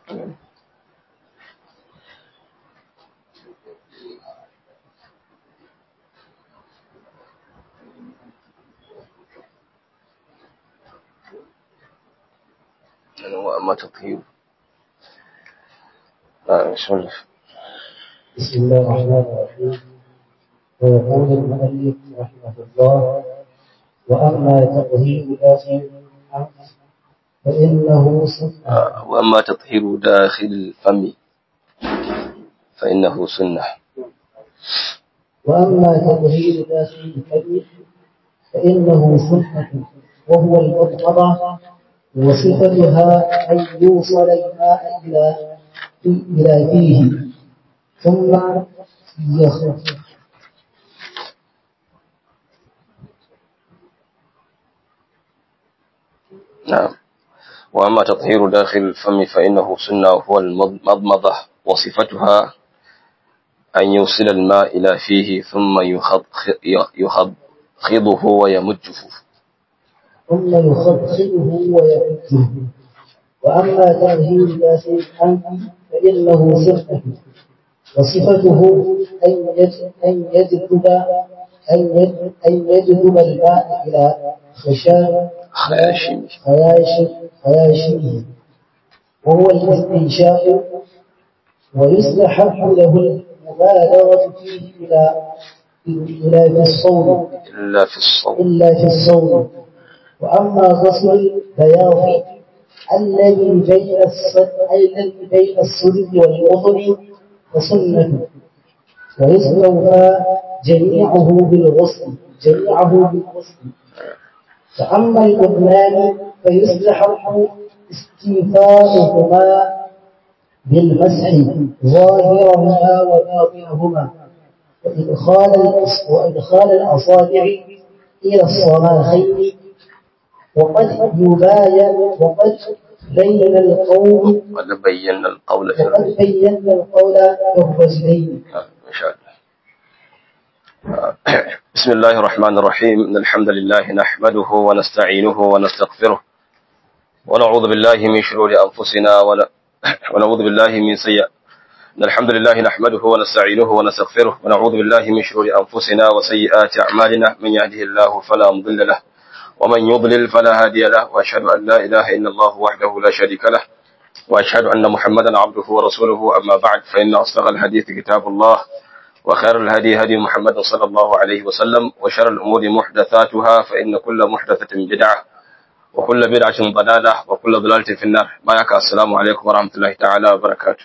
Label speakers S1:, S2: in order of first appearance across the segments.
S1: وأما تطهير آه بسم الله
S2: بسم الله الرحمن الرحيم ويقول المؤلف رحمه الله وأما تطهير داخل الأنف فإنه سنة
S1: آه وأما تطهير داخل الفم فإنه سنة
S2: وأما تطهير داخل الفم فإنه سنة وهو المضمضة وصفتها أن يوصل الماء إلى إلى فيه ثم يخرج
S1: نعم وأما تطهير داخل الفم فإنه سنة وهو المضمضة وصفتها أن يوصل الماء إلى فيه ثم يخض يخضخضه ويمجه
S2: ثم يخبخبه ويحجه وأما تطهير داخل الأنف فإنه سنة وصفته أن يج- أن يجذب أن يج- أن يجذب الماء إلى خشام
S1: خياشيم
S2: خياش خياشيمه وهو الاستنشاق ويستحب له المبالغة فيه إلى إلى في الصوم
S1: إلا في الصوم
S2: إلا في الصوم وأما غسل البياض الذي بين الصدر الذي بين الصدر والأذن فسنة ويستوفى جميعه بالغسل جميعه بالغسل فأما الأذنان فيستحب استيفاؤهما بالمسح ظاهرهما وباطنهما وإدخال الأص- وإدخال الأصابع إلى الصراخين وقد يباين وقد بين القول
S1: وقد بينا القول في
S2: وقد
S1: الرجل
S2: بينا القول في الرجلين
S1: إن شاء الله بسم الله الرحمن الرحيم إن الحمد لله نحمده ونستعينه ونستغفره ونعوذ بالله من شرور أنفسنا ون- ونعوذ بالله من سيئات إن الحمد لله نحمده ونستعينه ونستغفره ونعوذ بالله من شرور أنفسنا وسيئات أعمالنا من يهده الله فلا مضل له ومن يضلل فلا هادي له وأشهد أن لا إله إلا الله وحده لا شريك له وأشهد أن محمدا عبده ورسوله أما بعد فإن أصدق الحديث كتاب الله وخير الهدي هدي محمد صلى الله عليه وسلم وشر الأمور محدثاتها فإن كل محدثة بدعة وكل بدعة ضلالة وكل ضلالة في النار بارك السلام عليكم ورحمة الله تعالى وبركاته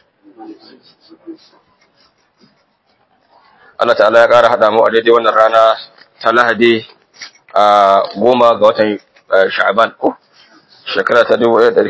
S1: Allah ta'ala ya ƙara haɗa mu a daidai wannan rana ta Lahadi a goma ga watan eh, Sha'aban ko shekara ta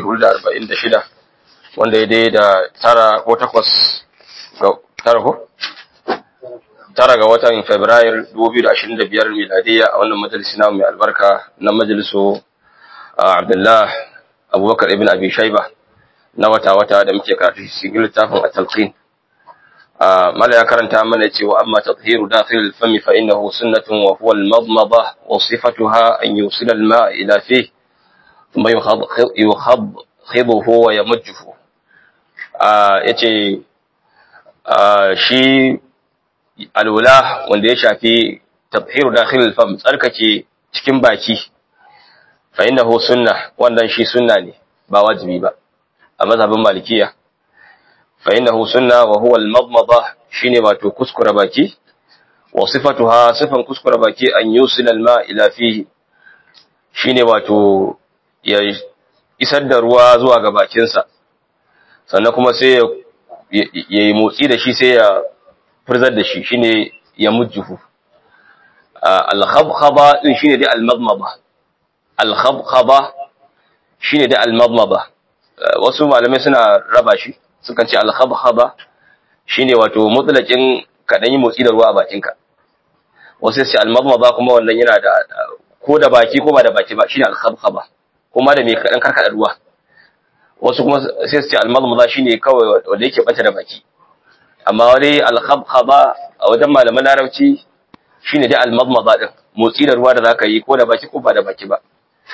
S1: 1446 wanda ya dai da tara ko takwas ga tara ko tara ga watan Fabrairu 2025 miladiyya a wannan majalisi namu mai albarka na majalisu ah, Abdullah Abubakar ibn Abi Shaiba na wata-wata da muke karatu cikin littafin at-talqin آه، مالا يا كرنتا من وأما تطهير داخل الفم فإنه سنة وهو المضمضة وصفتها أن يوصل الماء إلى فيه ثم يخض يخضخضه ويمجه آه، يتي آه، شي الولا wanda ya shafi تطهير داخل الفم tsarkake cikin baki fa innahu sunna wannan shi sunna ne ba wajibi ba a mazhabin malikiya فإنه سنة وهو المضمضة شيني واتو كسكر باكي وصفتها صفا كسكر باكي أن يوصل الماء إلى فيه شيني واتو isar da ruwa zuwa ga bakinsa sannan kuma sai ya yi motsi da shi sai ya furzar da shi shine ya mujjuhu al-khabkhaba din shine dai al-madmada al-khabkhaba shine dai al-madmada wasu malamai suna raba shi sukan ce alhabhaba shine wato mutlaqin kadan yi motsi da ruwa a bakinka wasu sai almadmada kuma wannan yana da ko da baki ko ba da baki ba shine alhabhaba kuma da me kadan karkada ruwa wasu kuma sai su ce almadmada shine kawai wanda yake bata da baki amma wani alhabhaba a wajen malaman larabci shine dai almadmada din motsi da ruwa da zaka yi ko da baki ko ba da baki ba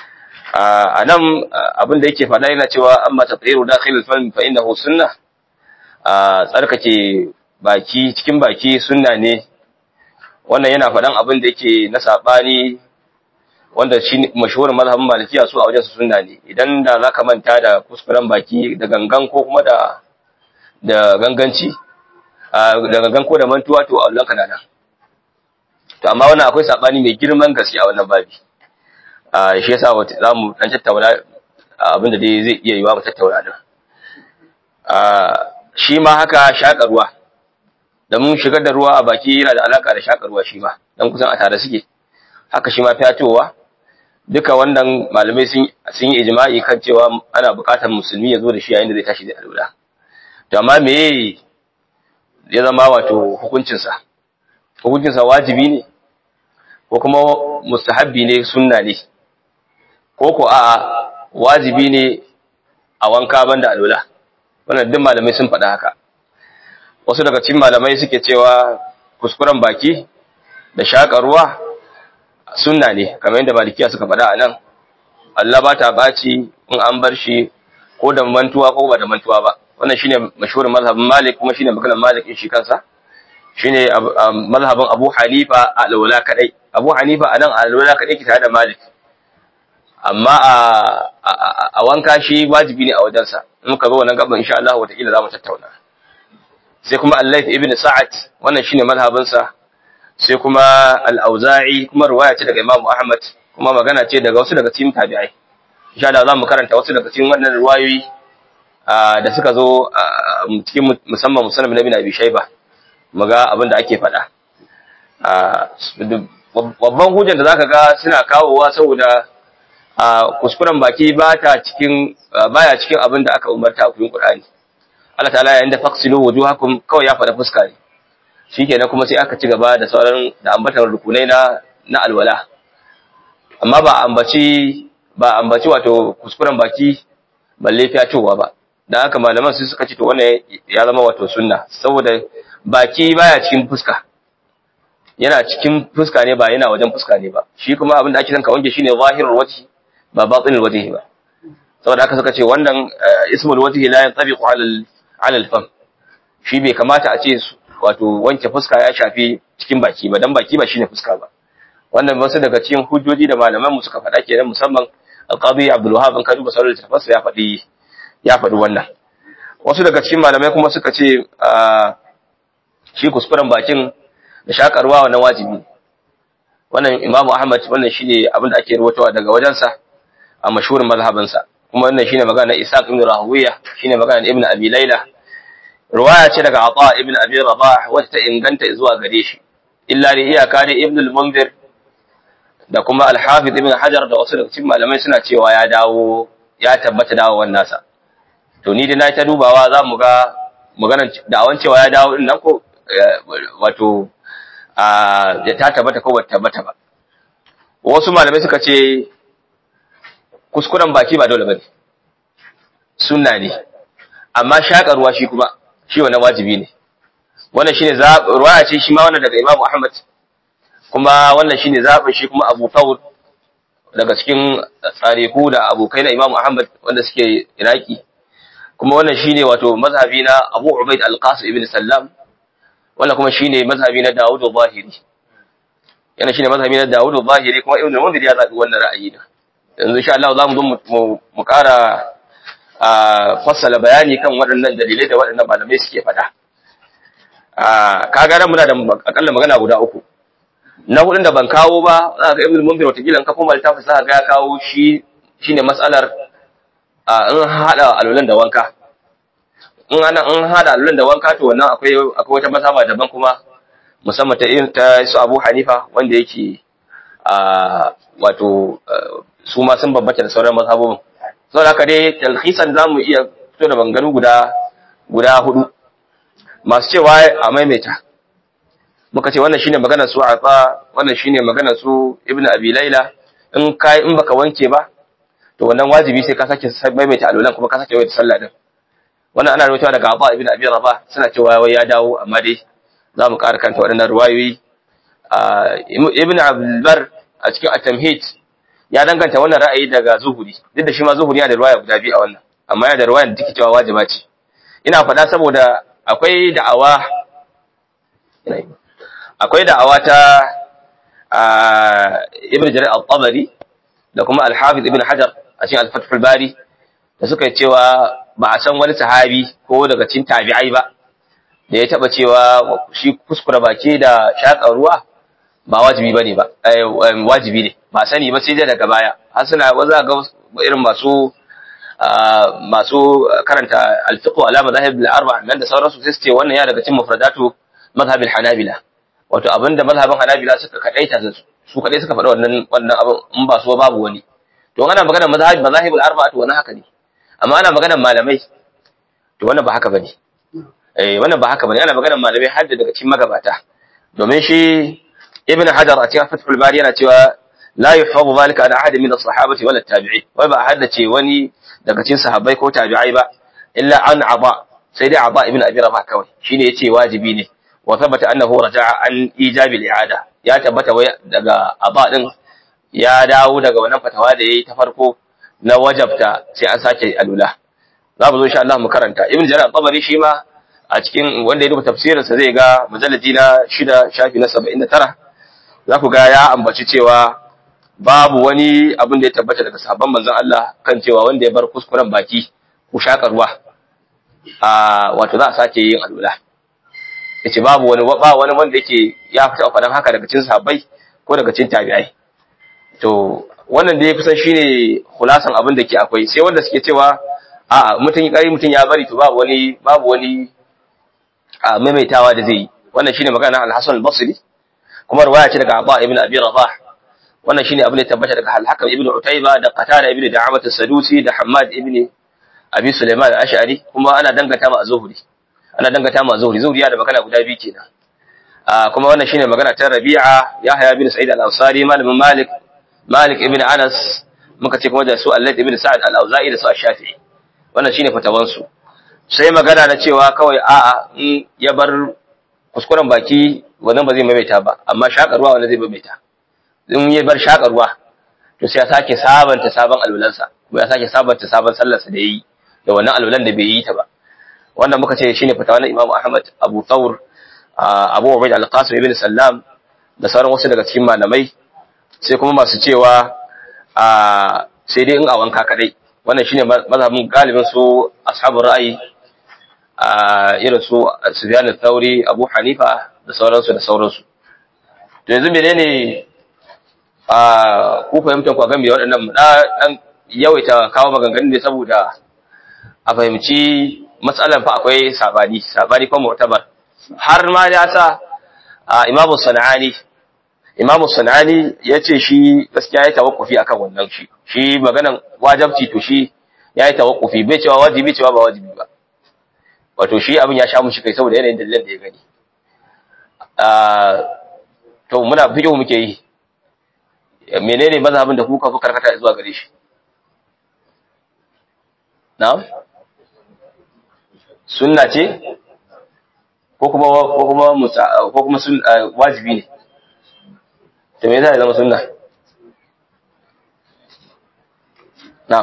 S1: a nan abin da yake faɗa yana cewa amma tafsiru dakhil al-fam fa innahu sunnah a tsarkake baki cikin baki sunna ne wannan yana faɗan abin da yake na sabani wanda shi mashhurin mazhabin malikiya su a wajen su sunna ne idan da zaka manta da kuskuren baki da gangan ko kuma da da ganganci da gangan ko da mantuwa to Allah kana nan to amma wannan akwai sabani mai girman gaske a wannan babi a shi yasa wata zamu dan tattauna abin da dai zai iya yiwa mu tattauna din a shi ma haka shakarwa da mun shigar da ruwa a baki yana da alaka da shakarwa shi ma dan kusan a tare suke haka shi ma fiyatowa duka wannan malamai sun sun yi ijma'i kan cewa ana buƙatar musulmi ya zo da shi yayin da zai tashi da alwala to amma me ya zama wato hukuncinsa hukuncinsa wajibi ne ko kuma mustahabbi ne sunna ne ko ko a'a wajibi ne a wanka banda alwala wannan duk malamai sun faɗa haka wasu daga cikin malamai suke cewa kuskuren baki da shaƙa ruwa sunna ne kamar yadda malikiya suka faɗa a nan Allah ba ta ɓaci in an bar shi ko da mantuwa ko ba da mantuwa ba wannan shine mashhurin mazhabin Malik kuma shine maganar Malik in shi kansa shine mazhabin Abu Hanifa a alwala kadai Abu Hanifa anan a alwala kadai ke tare da Malik amma a a wanka shi wajibi ne a wajensa in muka zo wannan gaban insha Allah wataƙila za mu tattauna sai kuma Allah ibn Sa'ad wannan shine mazhabin sa sai kuma al-Auza'i kuma riwaya ce daga Imam Ahmad kuma magana ce daga wasu daga cikin tabi'ai insha Allah za mu karanta wasu daga cikin wannan riwayoyi da suka zo cikin musamman musamman na bin Abi Shayba mu ga abin da ake faɗa babban hujjar da zaka ga suna kawowa saboda kuskuren baki ba ta cikin baya cikin abin da aka umarta a cikin Qur'ani Allah ta'ala yayin da faqsilu wujuhakum kawai ya faɗa fuska ne shikenan kuma sai aka ci gaba da sauran da ambatar rukunai na na alwala amma ba ambaci ba ambaci wato kuskuren baki balle fiyatowa ba dan haka malaman su suka ce to wannan ya zama wato sunna saboda baki baya cikin fuska yana cikin fuska ne ba yana wajen fuska ne ba shi kuma abin da ake son ka wanke shine zahirul wajhi ba batinul wajhi ba saboda haka suka ce wannan ismul wajhi la yantabiqu ala ala al-fam shi bai kamata a ce wato wanke fuska ya shafi cikin baki ba dan baki ba shine fuska ba wannan wasu daga cikin hujjoji da malaman mu suka faɗa kenan musamman al-qadi Abdul Wahhab an kadu basarar tafsir ya faɗi ya faɗi wannan wasu daga cikin malamai kuma suka ce shi kuskuren bakin da shakarwa wannan wajibi wannan Imam Ahmad wannan shine abin da ake ruwatawa daga wajensa a mashhurin mazhabinsa kuma wannan shine magana Ishaq ibn Rahuwiya shine magana Ibn Abi Layla riwaya ce daga Ata ibn Abi Rabah wacce ta inganta zuwa gare shi illa da iyaka ne Ibn al-Munzir da kuma Al-Hafiz ibn Hajar da wasu daga cikin malamai suna cewa ya dawo ya tabbata dawowar nasa to ni da na ta dubawa za mu ga maganar da'awan cewa ya dawo din nan ko wato a ta tabbata ko bata tabbata ba wasu malamai suka ce kuskuren baki ba dole bane sunna ne amma shakarwa shi kuma shi wannan wajibi ne wannan shine ruwaya ce shi ma wannan daga Imam Ahmad kuma wannan shine zabin shi kuma Abu Thawr daga cikin tsariku da abokai na Imam Ahmad wanda suke Iraki kuma wannan shine wato mazhabi na Abu Ubaid Al-Qasim ibn Sallam wannan kuma shine mazhabi na Dawud al-Zahiri yana shine mazhabi na Dawud al-Zahiri kuma Ibn Munzir ya zabi wannan ra'ayi da yanzu insha Allah za mu zo mu ƙara fassala bayani kan waɗannan dalilai da waɗannan malamai suke faɗa kaga nan muna da akalla magana guda uku na hudun da ban kawo ba za ga Ibn Munzir wata gilan ka kuma littafin za ga ya kawo shi shine mas'alar in hada alulan da wanka in ana in hada alulan da wanka to wannan akwai akwai wata masaba daban kuma musamman ta irin ta su Abu Hanifa wanda yake a wato su ma sun bambanta da sauran mazhabobin saboda haka dai talhisan zamu iya fito da banganu guda guda hudu masu cewa a maimaita muka ce wannan shine maganar su Afa wannan shine maganar su Ibn Abi Layla in kai in baka wanke ba to wannan wajibi sai ka sake maimaita alulan kuma ka sake wata sallah din wannan ana rawaitowa daga Abu Ibn Abi Rabah suna cewa wai ya dawo amma dai za mu ƙara kanta waɗannan ruwayoyi Ibn Abdul Bar a cikin At-Tamhid ya danganta wannan ra'ayi daga zuhuri duk da shi ma zuhuri yana da ruwaya guda biyu a wannan amma yana da ruwaya da take cewa wajiba ce ina faɗa saboda akwai da'awa akwai da'awa ta ibn jarir al-tabari da kuma al-hafiz ibn hajar a cikin al-fath al-bari da suka yi cewa ba a san wani sahabi ko daga cikin tabi'ai ba da ya taba cewa shi kuskura baki da shaƙar ruwa ba wajibi bane ba wajibi ne ba sani ba sai dai daga baya har suna waza ga irin masu masu karanta al-fiqh ala madahib al-arba nan da sauransu sai su ce wannan ya daga cikin mufradatu mazhab al-hanabila wato abinda mazhabin hanabila suka kadaita su kadai suka faɗa wannan wannan abin in ba so babu wani to ana magana mazhab mazahib al-arba to wannan haka ne amma ana magana malamai to wannan ba haka bane eh wannan ba haka bane ana magana malamai har daga cikin magabata domin shi ibn hajar a cikin fathul bari yana cewa la yuhfazu zalika an ahad min as-sahabati wala tabi'in wai ba haddace wani daga cikin sahabbai ko tabi'ai ba illa an aba sai dai aba ibn abi rabah kawai shine yace wajibi ne wa thabata annahu raja'a an ijabi al-i'ada ya tabbata wai daga aba din ya dawo daga wannan fatawa da yayi ta farko na wajabta sai an sake alula za mu zo insha Allah mu karanta ibn jarir al-tabari shi ma a cikin wanda ya duba tafsirinsa zai ga mujalladi na shida shafi na saba'in da tara za ku ga ya ambaci cewa babu wani abin da ya tabbata daga sabon manzon Allah kan cewa wanda ya bar kuskuren baki ko shakarwa a wato za a sake yin alwala yace babu wani ba wani wanda yake ya fita faɗan haka daga cikin sahabbai ko daga cikin tabi'ai to wannan da ya kusan shine khulasan abin da ke akwai sai wanda suke cewa a mutum ya kari mutum ya bari to babu wani babu wani a maimaitawa da zai yi wannan shine magana al-Hasan al-Basri kuma riwaya ce daga Abu ibn Abi Rabah wannan shine abin da ya tabbata daga al-Hakam ibn Utayba da Qatada ibn Da'amat as-Sadusi da Hammad ibn Abi Sulaiman al-Ash'ari kuma ana dangata ma Zuhri ana dangata ma Zuhri Zuhri ya da magana guda biyu kenan a kuma wannan shine magana ta Rabi'a Yahya ibn Sa'id al-Ansari malamin Malik Malik ibn Anas muka ce kuma da su Allah ibn Sa'ad al-Auza'i da su Shafi'i wannan shine fatawansu sai magana na cewa kawai a'a in ya bar kuskuren baki wannan ba zai maimaita ba amma shakarwa wannan zai maimaita in ya bar shakarwa to sai ya sake sabanta sabon alwalansa ko ya sake sabanta sabon sallarsa da yayi da wannan alwalan da bai yi ta ba wannan muka ce shine fatawa na Imam Ahmad Abu Thawr Abu Ubayd Al-Qasim ibn Sallam da sauran wasu daga cikin malamai sai kuma masu cewa sai dai in a wanka kadai wannan shine mazhabin galibin su ashabul ra'ayi a irin su Sufyan al-Thawri Abu Hanifa da sauransu da sauransu to yanzu menene a ku fahimtar ku game da waɗannan na dan yawaita kawo maganganun ne saboda a fahimci matsalan fa akwai sabani sabani ko mu'tabar har ma ya sa Imam Sanani Imam Sanani yace shi gaskiya ya tawakkufi akan wannan shi shi maganan wajibci to shi yayi tawakkufi bai cewa wajibi cewa ba wajibi ba wato shi abin ya sha mushi kai saboda yanayin dalilan da ya gani to muna fiƙo muke yi menene mazhabin da kuka fi karkata zuwa gare shi na'am sunna ce ko kuma ko kuma musa ko kuma sun wajibi ne to me yasa ya zama sunna na'am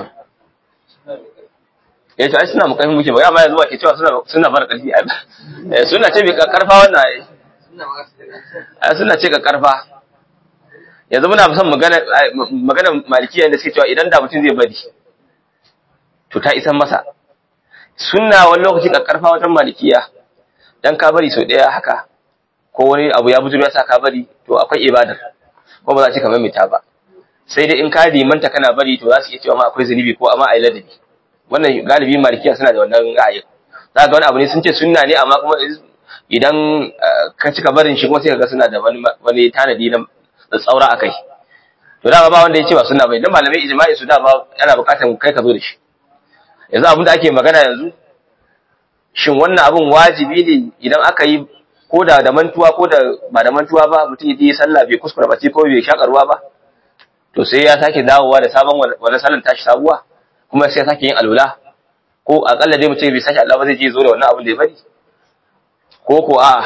S1: eh to ai suna mu muke ba amma yanzu ba ke cewa suna suna bar karfi ai suna ce bai karfa wannan ai ai suna ce ka karfa yanzu muna son magana magana malikiya da suke cewa idan da mutum zai bari to ta isan masa sunna wani lokaci ka karfa wajen malikiya dan ka bari sau daya haka ko wani abu ya bujuro ya sa ka bari to akwai ibadar ko ba za ci kamar mita ba sai dai in ka limanta kana bari to za su iya cewa ma akwai zunubi ko amma ai ladabi wannan galibi malikiya suna da wannan ra'ayi za ga wani abu ne sun ce sunna ne amma kuma idan ka cika barin shi kuma sai ka ga suna da wani wani tanadi na tsaura akai to da ba wanda ya ce ba sunna bai dan malamai ijma'i su da ba yana bukatar kai ka zo da shi yanzu abin da ake magana yanzu shin wannan abin wajibi ne idan aka yi ko da da mantuwa ko da ba da mantuwa ba mutum ya yi sallah bai kuskura ba ko bai shakarwa ba to sai ya sake dawowa da sabon wani sallan tashi sabuwa kuma sai ya sake yin alwala ko akalla dai mutum bai sake Allah ba zai je zo da wannan abin da ya bari ko ko a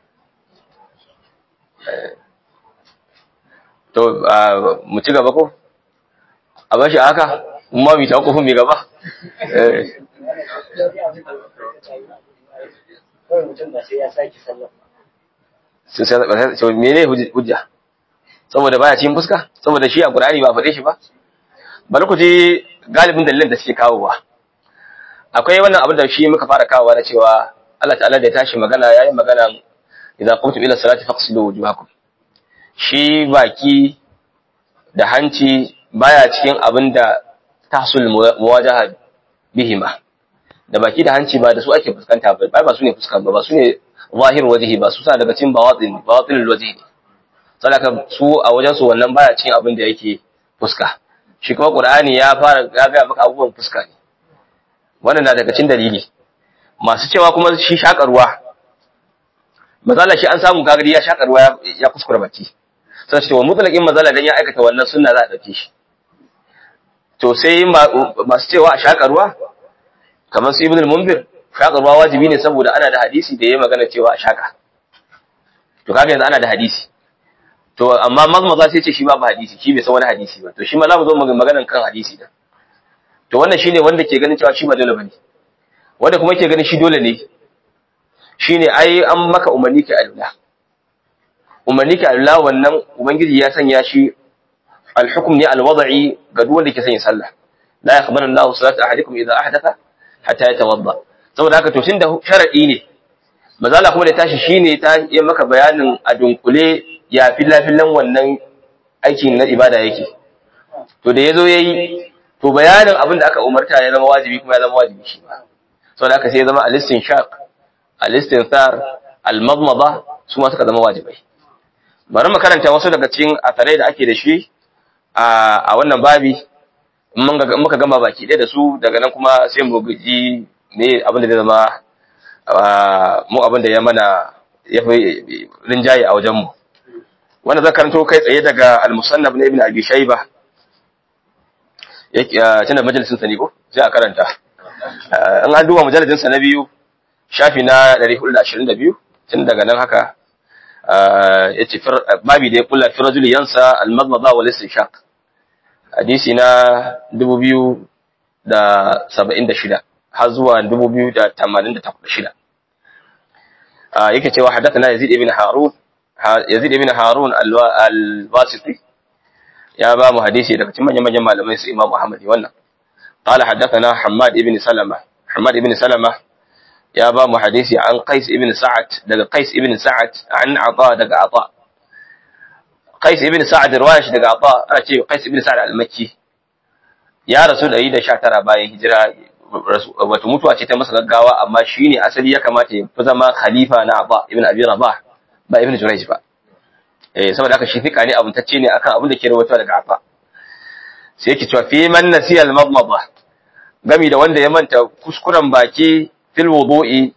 S1: to mu ci gaba ko a bashi haka kuma bi ta kofin mai gaba eh
S2: kawai mutum ba sai ya sake sallah
S1: sai sai sai mene hujja saboda baya cikin fuska saboda shi a Qur'ani ba faɗe shi ba bari ku ji galibin dalilan da suke kawowa akwai wannan abin da shi muka fara kawowa na cewa Allah ta'ala da ya tashi magana yayin magana idza qumtum ila salati faqsilu wujuhakum shi baki da hanci baya cikin abin da tahsul muwajaha bihima da baki da hanci ba da su ake fuskanta ba ba su ne fuska ba ba su ne zahir wajhi ba su sa daga cikin bawatin bawatin wajhi sadaka su a wajen su wannan baya cikin abin da yake fuska shi kuma qur'ani ya fara ya ga maka abubuwan fuska ne wannan na daga cikin dalili masu cewa kuma shi shakarwa mazala shi an samu gagari ya shakarwa ya kuskura baki sai ce wa mutlaqin mazala dan ya aikata wannan sunna za a dauke shi to sai masu cewa a shakarwa kamar su ibn al-munzir shakarwa wajibi ne saboda ana da hadisi da yayi magana cewa a shaka to kaga yanzu ana da hadisi to amma mazmaza sai ce shi ba ba hadisi shi bai san wani hadisi ba to shi ma za mu zo maganan kan hadisi da to wannan shine wanda ke ganin cewa shi ba dole bane wanda kuma ke ganin shi dole ne shine ai an maka umarni ka Allah umarni ka Allah wannan ubangiji ya sanya shi al-hukm ne al-wad'i ga duk wanda ke sanya sallah la yakhbaru Allah salatu ahadikum idha ahdatha hatta yatawadda saboda haka to tunda sharadi ne mazala kuma da tashi shine ta yi maka bayanin a dunkule ya filafilan wannan aikin na ibada yake to da yazo yayi to bayanin abin da aka umarta ya zama wajibi kuma ya zama wajibi shi ba saboda haka sai ya zama al-istinshaq al-istinthar al-madmada su ma suka zama wajibai bari mu karanta wasu daga cikin asarai da ake da shi a wannan babi muka gama baki ɗaya da su daga nan kuma sai mu guji me abin da zai zama mu abin da ya mana ya fi rinjaye a wajenmu wanda zan karanto kai tsaye daga al-musannaf na ibn abi shayba tana majalisin sa ne ko sai a karanta in an duba majalisin sa na biyu shafi na 422 tun daga nan haka yace babi da ya kula fi rajuli yansa al-madmada wal istinshaq hadisi na 2076 har zuwa 2086 yake cewa hadathana Yazid ibn Harun Yazid ibn Harun al-Wasiti ya ba mu hadisi daga cikin manyan manyan malamai su Imam Ahmad wannan قال حدثنا حماد ابن سلمة حماد ابن سلمة يا با mu hadisi an Qais ibn Sa'ad daga Qais ibn Sa'ad an Ata daga Ata Qais ibn Sa'ad riwaya shi daga Ata ana ce Qais ibn Sa'ad al-Makki ya rasu da 119 bayan hijira wato mutuwa ce ta masa gaggawa amma shine asali ya kamata ya fi zama khalifa na Ata ibn Abi Rabah ba ibn Jurayj ba eh saboda haka shi fika ne abun tacce ne akan abin da ke rawaito daga Ata sai yake cewa fi man nasiya al-madmada gami da wanda ya manta kuskuren baki fil wudu'i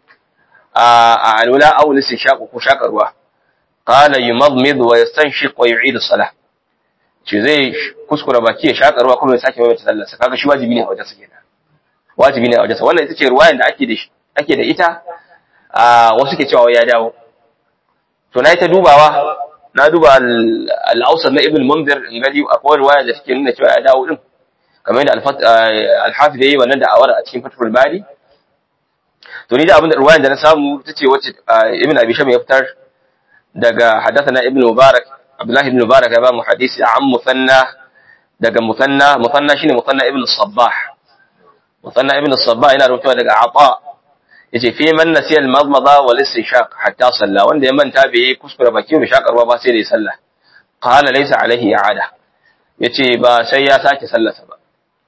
S1: a alwala aw listinshaq ko shakarwa qala yumadmid wa yastanshiq wa yu'id as-salah ce zai kuskura baki ya shakarwa kuma ya sake maimaita sallarsa kaga shi wajibi ne a wajen sa kenan wajibi ne a wajen sa wannan ita ce ruwayan da ake da ake da ita a wasu ke cewa ya dawo to na yi ta dubawa na duba al-awsat na ibn munzir in gani akwai ruwaya da take nuna cewa ya dawo din kamar yadda al-hafiz yayi wannan da'awar a cikin fathul bari to ni da abin da ruwayan da na samu tace wacce ibn abi sham ya fitar daga hadathana ibn mubarak abdullah ibn mubarak ya ba mu hadisi an musanna daga musanna musanna shine musanna ibn sabbah musanna ibn sabbah yana rubuta daga ata yace fi man nasiya al-madmada wal istinshaq hatta salla wanda ya manta bai kuskura baki bai shakarwa ba sai da ya salla qala laysa alaihi i'ada yace ba sai ya sake sallarsa ba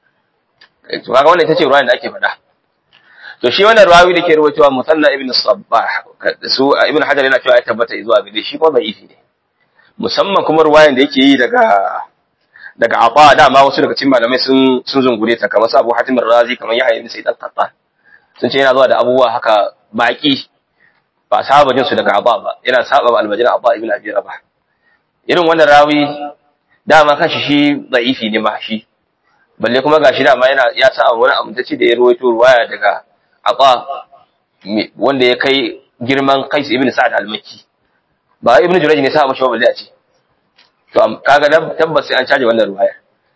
S1: to kaga wannan ita ce ruwayan da ake faɗa to shi wannan ruwayi da ke ruwaitowa musanna ibn sabbah su ibn hajar yana cewa ya tabbata zuwa gare shi ko da'ifi ne musamman kuma ruwayan da yake yi daga daga aba dama wasu daga cikin malamai sun sun zungure ta kamar su Abu Hatim razi kamar Yahya ibn Sa'id al-Qattan sun ce yana zuwa da abubuwa haka baki ba saba jin su daga aba ba yana saba al-Majid Aba ibn Abi Rabah irin wannan rawi dama kashi shi da'ifi ne ma shi balle kuma gashi dama yana ya sa wani amintacci da ya ruwaito ruwaya daga Aba wanda ya kai girman Qais ibn Sa'ad al-Makki ba ibn Jurayj ne sa ba shi balle a ce to kaga tabbas sai an caje wannan ruwaya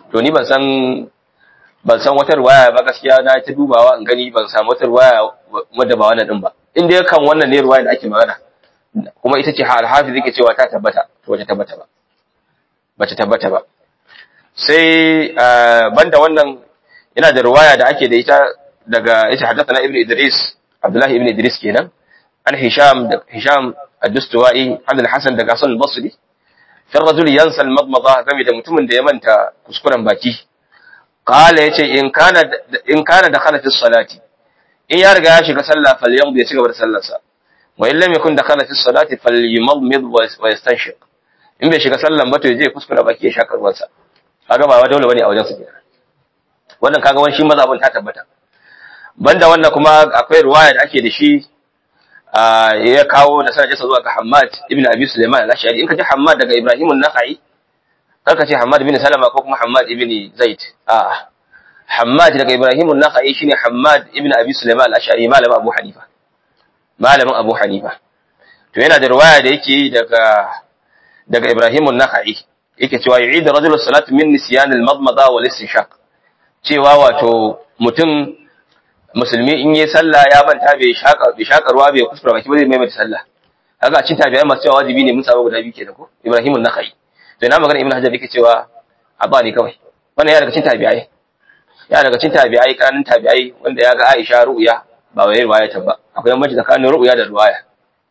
S1: to ni ban san ban san wata ruwaya ba gaskiya na ta dubawa in gani ban samu wata ruwaya wadda ba wannan din ba in dai kan wannan ne ruwaya da ake magana kuma ita ce al-hafiz yake cewa ta tabbata to wace tabbata ba bace tabbata ba sai banda wannan yana da ruwaya da ake da ita daga ita haddathana ibnu idris abdullahi ibnu idris kenan an hisham da hisham ad-dustuwai an al-hasan daga hasan al-basri fi rajul yansa al-madmada game da mutumin da ya manta kuskuren baki qala yace in kana in kana dakhala fi salati in ya riga ya shiga sallah falyamdi ya ci gaba da sallarsa wa in lam yakun dakhala fi salati falyumadmid wa yastanshiq in bai shiga sallan ba to je kuskura baki ya shaka ruwansa kaga ba dole bane a wajen su kenan wannan kaga wani shi mazhabin ta tabbata banda wannan kuma akwai ruwaya da ake da shi ya kawo da sanadinsa zuwa ga Hammad ibn Abi Sulaiman al-Ash'ari in ka ji Hammad daga Ibrahim an-Nakhai kar ka ce Hammad ibn Salama ko kuma Hammad ibn Zaid a Hammad daga Ibrahim an-Nakhai shine Hammad ibn Abi Sulaiman al-Ash'ari malamin Abu Hanifa malamin Abu Hanifa to yana da ruwaya da yake daga daga Ibrahim an-Nakhai yake cewa yu'id rajul salatu min nisyan al-madmada wal istinshaq cewa wato mutum musulmi in yi sallah ya manta bai shaka bai shaka ruwa bai kuskura baki ba zai maimaita sallah kaga cin tabi'ai masu cewa wajibi ne mun samu guda biyu kenan ko Ibrahim an-Nakhai to ina magana Ibn Hajar yake cewa abba ne kawai wannan ya daga cin tabi'ai ya daga cin tabi'ai kanun tabi'ai wanda ya ga Aisha ru'ya ba wai riwaya ta ba akwai bambanci tsakanin ru'ya da riwaya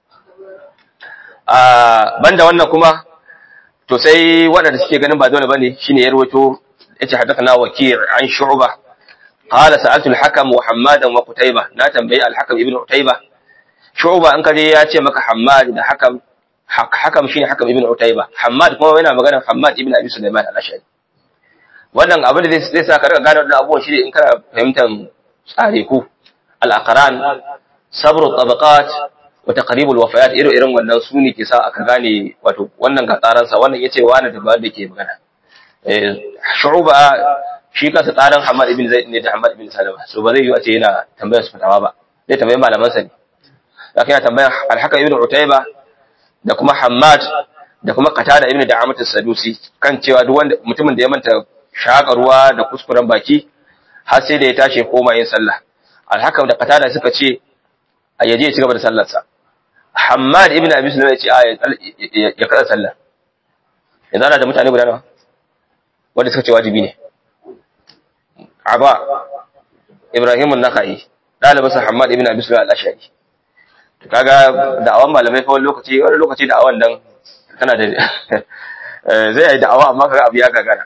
S1: a banda wannan kuma to sai waɗanda suke ganin ba dole bane shine ya rawaito yace hadathana wakir an shu'ba qala sa'altu al-hakam wa hammadan wa qutayba na tambayi al-hakam ibn qutayba shu'ba an kaje ya ce maka hammad da hakam hakam shine hakam ibn qutayba hammad kuma yana magana hammad ibn abi sulaiman al-ashari wannan abin da zai sa ka riga gane wannan abubuwan shine in kana fahimtar tsare ku al-aqran sabr tabaqat wa taqrib al-wafayat irin irin wannan su ne ke sa aka gane wato wannan ga tsaransa wannan yace wani da ba da ke magana shu'ba shi kansa tsarin Hamad ibn Zaid ne da Hamad ibn Salama so ba zai yi a ce yana tambayar su fatawa ba zai tambayi malaman sa ne zaka yana tambayar Al-Hakam ibn Utayba da kuma Hammad da kuma Qatada ibn Da'amat as-Sadusi kan cewa duk wanda mutumin da ya manta shaka ruwa da kuskuren baki har sai da ya tashi koma yin sallah Al-Hakam da Qatada suka ce a yaje ya ci gaba da sallar sa Hammad ibn Abi Sulaiman ya ce a ya kada sallah yanzu ana da mutane guda nawa wanda suka ce wajibi ne Aba Ibrahim an-Nakhai dalibin Muhammad ibn Abi Sulaiman al-Ashari to kaga da'awan malamai fa wani lokaci wani lokaci da'awan dan tana da zai yi da'awa amma kaga abu ya gagara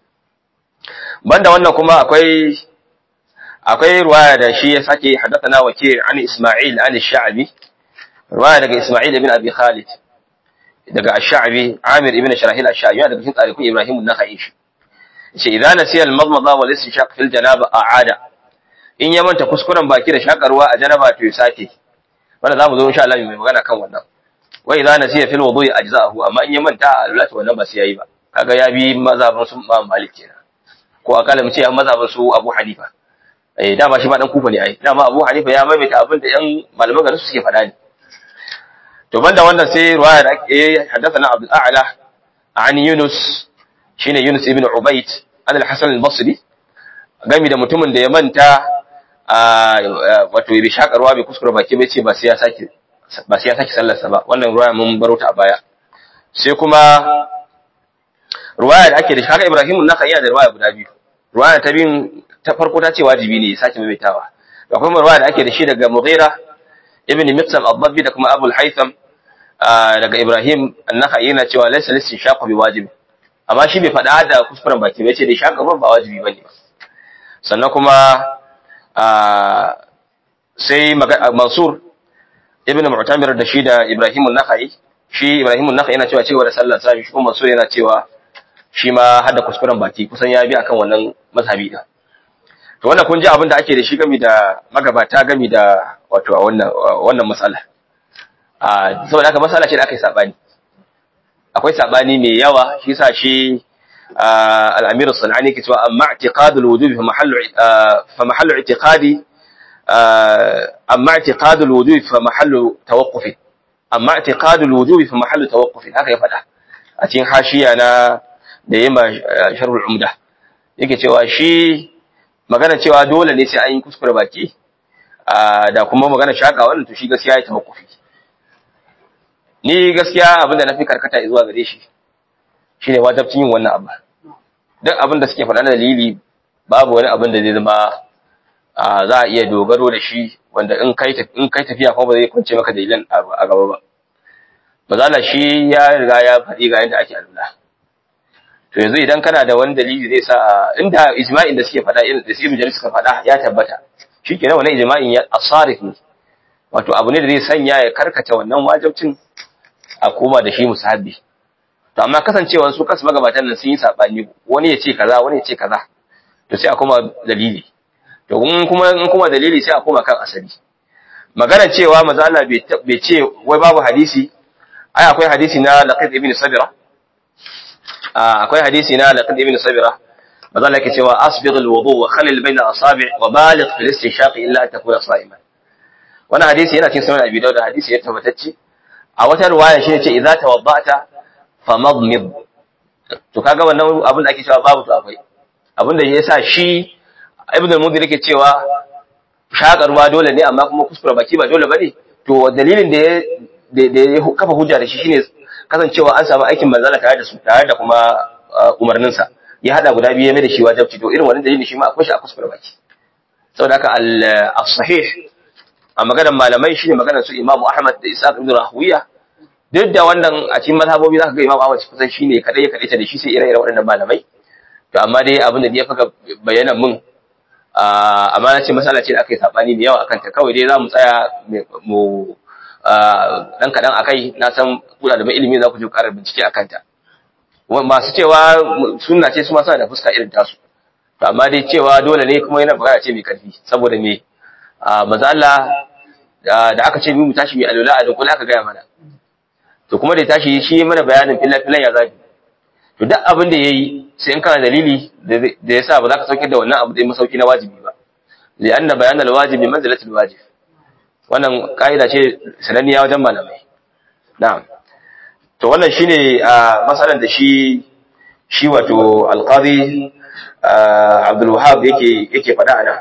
S1: banda wannan kuma akwai akwai ruwaya da shi ya sake hadathana wakil an Isma'il an Sha'bi ruwaya daga Isma'il ibn Abi Khalid daga Ash-Sha'bi Amir ibn Sharahil Ash-Sha'bi daga cikin tsarikun Ibrahim an-Nakhai shi ce idan nasiya al-madmada wal istinshaq fil janaba a'ada in ya manta kuskuren baki da shakarwa a janaba to ya sake wanda zamu zo insha Allah mai magana kan wannan wa idan nasiya fil wudu'i ajza'ahu amma in ya manta a alwala wannan ba sai yayi ba kaga ya bi mazhabin su Imam Malik kenan ko akalla mu ce an mazhabin su Abu Hanifa eh dama shi ma dan kufa ne ai dama Abu Hanifa ya maimaita abin da yan malaman garin su suke faɗa ne to banda wannan sai ruwaya da ake haddathana Abdul A'la an Yunus shine Yunus ibn Ubayd an al-Hasan al-Basri gami da mutumin da ya manta wato bai shakarwa bai kuskura baki bai ce ba sai ya sake ba sai ya sake sallarsa ba wannan ruwaya mun baro ta a baya sai kuma ruwaya da ake da shi haka Ibrahim naka yana da ruwaya guda biyu ruwaya ta biyun ta farko ta ce wajibi ne ya sake maimaitawa akwai ruwaya da ake da shi daga Mughira ibn Mitsam al-Dabbi da kuma Abu al-Haytham daga Ibrahim annaka yana cewa laysa lisin shaqu bi wajibi amma shi bai faɗa da kuskuren baki bai ce da shaka ruwan ba wajibi bane ba sannan kuma sai Mansur ibn Mu'tamir da shi da Ibrahim an-Nakhai shi Ibrahim an-Nakhai yana cewa cewa da sallar sa shi kuma Mansur yana cewa shi ma hada kuskuren baki kusan ya bi akan wannan mazhabi din to wannan kun ji abin da ake da shi gami da magabata gami da wato a wannan wannan mas'ala a saboda haka mas'ala ce da aka yi sabani akwai sabani mai yawa shi sa shi al-Amir as-Sanani ke cewa amma i'tiqadul wujubi fa mahallu fa mahallu i'tiqadi amma i'tiqadul wujubi fa mahallu tawaqquf amma i'tiqadul wujubi fa mahallu tawaqquf haka ya faɗa a cikin hashiya na da yima sharhul umda yake cewa shi magana cewa dole ne sai an yi kuskure baki da kuma magana shaka wannan to shi gaskiya ya tawakkufi ni gaskiya abin da na fi karkata zuwa gare shi shine wajibcin yin wannan abu duk abin da suke faɗa na dalili babu wani abin da zai zama za a iya dogaro da shi wanda in kai in kai tafiya kuma ba zai kwance maka dalilan a gaba ba bazala shi ya riga ya faɗi ga yadda ake alula to yanzu idan kana da wani dalili zai sa inda ijma'in da suke faɗa irin da su ibn suka faɗa ya tabbata shikenan wannan ijma'in ya asarif ne wato abu ne da zai sanya ya karkata wannan wajibcin a koma da shi musahabi to amma kasancewar su kasu magabatan nan sun yi sabani wani ya ce kaza wani ya ce kaza to sai a koma dalili to in kuma in kuma dalili sai a koma kan asali magana cewa manzo Allah bai ce wai babu hadisi ai akwai hadisi na laqid ibn sabira akwai hadisi na laqid ibn sabira manzo Allah yake cewa asbigh alwudu wa khalil bayna asabi' wa baligh fil istinshaq illa an takuna sa'iman wannan hadisi yana cikin sunan abi dawud hadisi ya tabbatacce a wata riwaya shi ne ce idza tawadda'ta famadmid to kaga wannan abin da ake cewa babu to akwai abin da yasa shi ibn al-mundhir yake cewa shakarwa dole ne amma kuma kuskure baki ba dole bane to dalilin da ya da ya kafa hujja da shi shine kasancewa an samu aikin manzala tare da su tare da kuma umarnin sa ya hada guda biyu mai da shi wajibci to irin wannan dalilin shi ma akwai shi a kuskure baki saboda haka al-sahih a maganar malamai shine maganar su Imam Ahmad da Isa ibn Rahuwiya duk da wannan a cikin mazhabobi zaka ga Imam Ahmad kusan shine kadai ya kadaita da shi sai ire-iren waɗannan malamai to amma dai abin da ya faka bayyana mun amma na ce masala ce da aka yi sabani da yawa akan ta kawai dai za mu tsaya mu dan kadan akai na san kuna da ilimi za ku je ƙarar bincike akan ta masu cewa sunna ce su ma suna da fuska irin tasu to amma dai cewa dole ne kuma yana magana ce mai karfi saboda me maza Allah da aka ce mu tashi mai alwala a dunkule aka gaya mana to kuma da tashi shi mana bayanin filan ya zabi to duk abin da yayi sai in kana dalili da yasa ba za ka sauke da wannan abu da masauki na wajibi ba li anna bayan alwajibi manzilatul wajib wannan kaida ce sananniya wajen malamai na'am to wannan shine masalan da shi shi wato alqadi Abdul Wahhab yake yake faɗa ana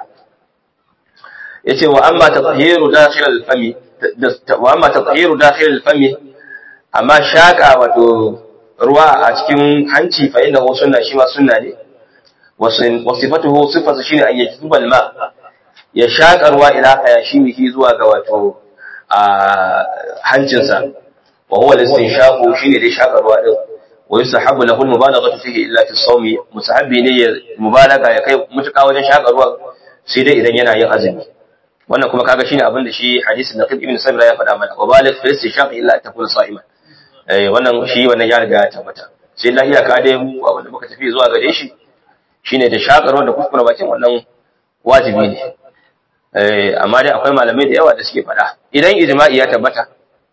S1: yace wa amma tathiru dakhil al-fami wa amma tathiru dakhil al-fami amma shaka wato ruwa a cikin hanci fa inda sunna shi ma sunna ne wa sifatuhu sifatu shine an yajibu al-ma ya shaka ruwa ila hayashimihi zuwa ga wato a hancinsa wa huwa al-istinshaqu shine dai shaka ruwa din wa yusahabu lahu al-mubalaghatu fihi illa fi as-sawmi musahabi ne ya mubalaga ya kai mutuka wajen shaka ruwa sai dai idan yana yin azumi wannan kuma kaga shine abin da shi hadisin Naqib ibn Sabra ya faɗa mana wa baligh fi istishaq illa an takuna sa'iman eh wannan shi wannan ya riga ya tabbata sai la iyaka dai mu abin da muka tafi zuwa gare shi shine da shakarwa da kuskure bakin wannan wajibi ne eh amma dai akwai malamai da yawa da suke faɗa idan ijma'i ya tabbata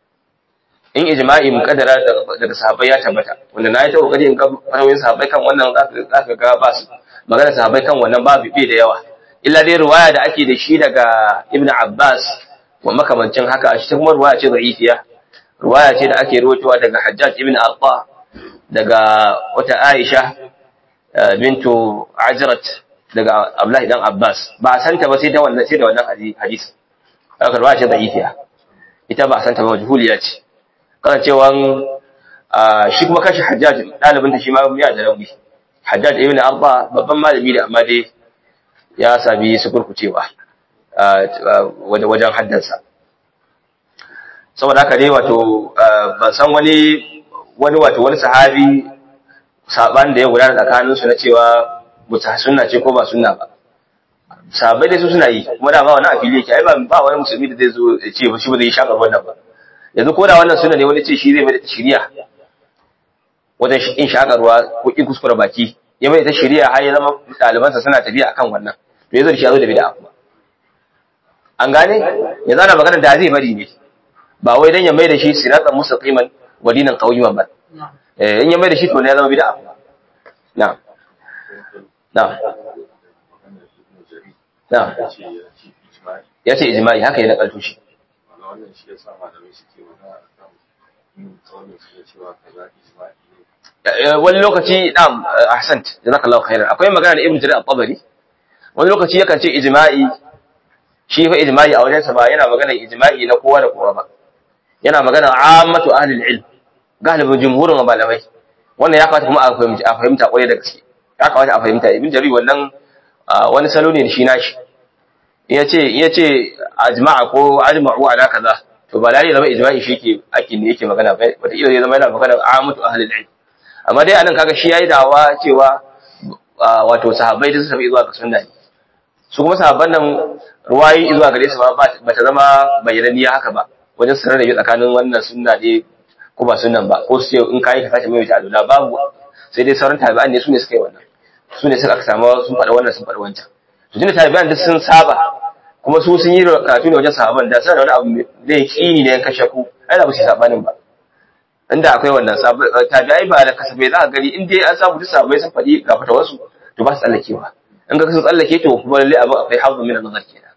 S1: in ijma'i mukaddara daga sahabbai ya tabbata wanda na yi ta kokari in ga farawoyin sahabbai kan wannan zaka ga ba su magana sahabbai kan wannan babu bi da yawa illa dai ruwaya da ake da shi daga Ibn Abbas wa makamancin haka a cikin ruwaya ce da'ifiya ruwaya ce da ake rawaitowa daga Hajjaj ibn Arqa daga wata Aisha bintu Ajrat daga Abdullahi dan Abbas ba a santa ba sai da wannan sai da wannan hadisi haka ruwaya ce da'ifiya ita ba a santa ba majhuliya ce kana cewa shi kuma kashi Hajjaj dalibin ta shi ma ya da rauni Hajjaj ibn Arqa babban malami da amma dai ya sami sukurkucewa wajen haddansa saboda haka dai wato ban san wani wani wato wani sahabi saban da ya gudana tsakaninsu na cewa mutu sunna ce ko ba sunna ba sahabbai dai su suna yi kuma da ba wani a fili yake ai ba wani musulmi da zai zo ya ce shi ba zai shakar wannan ba yanzu ko da wannan sunna ne wani ce shi zai mai da shiriya wajen in shakarwa ko in kuskure baki ya mai ta shiriya har ya zama ɗalibansa suna tafiya akan wannan to yazo da shi yazo da bid'a kuma an gane yanzu ana magana da zai bari ne ba wai dan ya mai da shi siratan mustaqiman wa dinan qawiman ba eh in ya mai da shi to ne ya zama bid'a kuma na'am na'am na'am ya ce ijma'i haka ya nakalto shi
S3: wannan shi yasa malamai suke magana akan yin kaunin su cewa kaza ijma'i ne
S1: wani lokaci na'am ahsant jazakallahu khairan akwai magana da ibnu jarir at-tabari wani lokaci yakan ce ijma'i shi fa ijma'i a wajensa ba yana magana ijma'i na kowa da kowa ba yana magana ammatu ahli al-ilm galibin jumhurin malamai wannan ya kamata kuma a fahimta a fahimta kwarai da gaske ya kamata a fahimta ibn jarir wannan wani salo ne shi nashi yace yace ajma'a ko ajma'u ala kaza to ba lalle zama ijma'i shi ke ake ne yake magana ba wata iya zama yana magana ammatu ahli al-ilm amma dai anan kaga shi yayi dawa cewa wato sahabbai da su tafi zuwa ga sunna ne su kuma sahabban nan ruwayi zuwa gare su ba ta zama bayyananniya haka ba wajen sanar da tsakanin wannan sunna ne ko ba sunan ba ko su ce in kayi ka sace mai ta alula babu sai dai sauran tabi'an ne su ne suka yi wannan su ne suka samu sun faɗa wannan sun faɗa wancan to tunda tabi'an duk sun saba kuma su sun yi karatu ne wajen sahabban da suna da wani abu da ya kini ne yanka shaku ai da ba su sabanin ba inda akwai wannan tabi'ai ba da kasafai za ka gani in dai an samu duk sahabbai sun faɗi ga fatawarsu to ba su tsallakewa in ga sun tsallake to kuma lalle abin akwai hazu min nazar kenan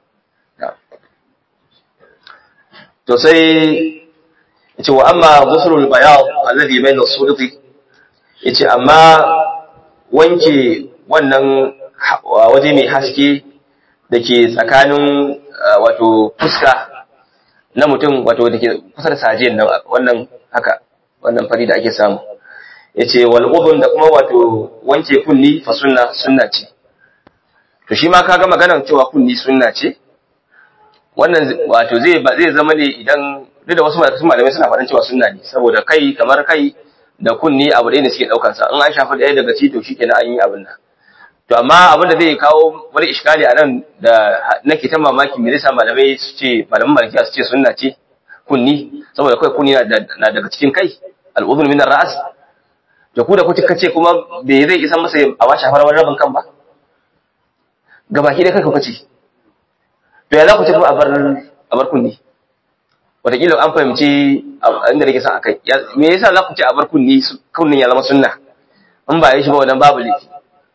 S1: to sai yace wa amma ghuslul bayad alladhi bayna as-sulti yace amma wanke wannan waje mai haske dake tsakanin wato fuska na mutum wato dake kusa da sajiyan nan wannan haka wannan fari da ake samu yace wal udhun da kuma wato wanke kunni fa sunna sunna ce to shi ma kaga maganar cewa kunni sunna ce wannan wato zai zai zama ne idan duk da wasu malamai suna faɗin cewa sunna ne saboda kai kamar kai da kunni abu ɗaya ne suke ɗaukar sa in an shafa ɗaya daga ci to shikenan an yi abin nan to amma abin da zai kawo wani iskali a nan da nake ta mamaki me yasa malamai su ce malaman malikiya su ce sunna ce kunni saboda kai kunni na daga cikin kai al'udhun min ar-ra's da ku da ku ce kuma bai zai isa masa a ba shafar wani rabin kan ba gabaki dai kai kuka ce to ya za ku ce kuma a bar a bar kunni wataƙila an fahimci inda nake son akai me yasa za ku ce a bar kunni kunnin ya zama sunna in ba yi shi ba wannan babu laifi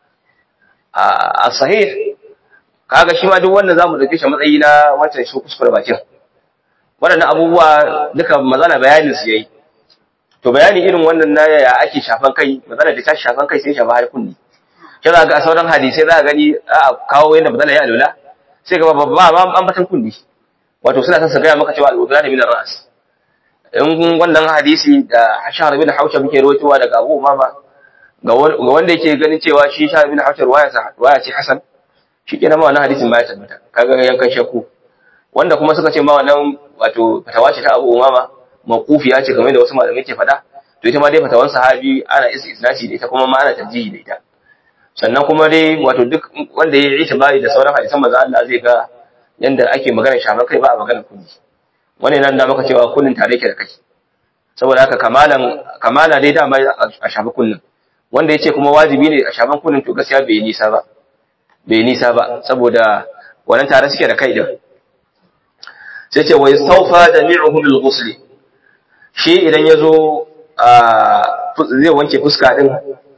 S1: a sahih kaga shi ma duk wannan zamu dauke shi matsayi na wancan shi kuskure bakin waɗannan abubuwa duka mazana bayanin su yayi to bayani irin wannan na ya ake shafan kai mazana da ta shafan kai sai shafa har kunni sai za ga sauran hadisai za ka gani a kawo yadda mazana ya alula sai ga ba ba an batan kunni wato suna son su gaya maka cewa al'udura da minar ra'as in wannan hadisi da shahar bin hausha muke rawaitowa daga abu umama ga wanda yake ganin cewa shi shahar bin hausha ruwaya ce hasan shi ke nama wannan hadisin ba ya tabbata kaga yankan shakku wanda kuma suka ce ma wannan wato fatawa ce ta abu umama maqufiya ce kamar da wasu malamai ke faɗa to ita ma dai fatawan sahabi ana isnasi da ita kuma ma ana tarjihi da ita sannan kuma dai wato duk wanda ya yi itibari da sauran hadisan manzo Allah zai ga yanda ake magana shafan kai ba a magana kunni wannan nan da maka cewa kunnin tare yake da kai saboda haka kamalan kamala dai dama a shafa kunnin wanda yace kuma wajibi ne a shafan kunnin to gaskiya bai nisa ba bai nisa ba saboda wannan tare suke da kai din sai ce wa yastawfa jami'uhu bil ghusl shi idan yazo zai wanke fuska din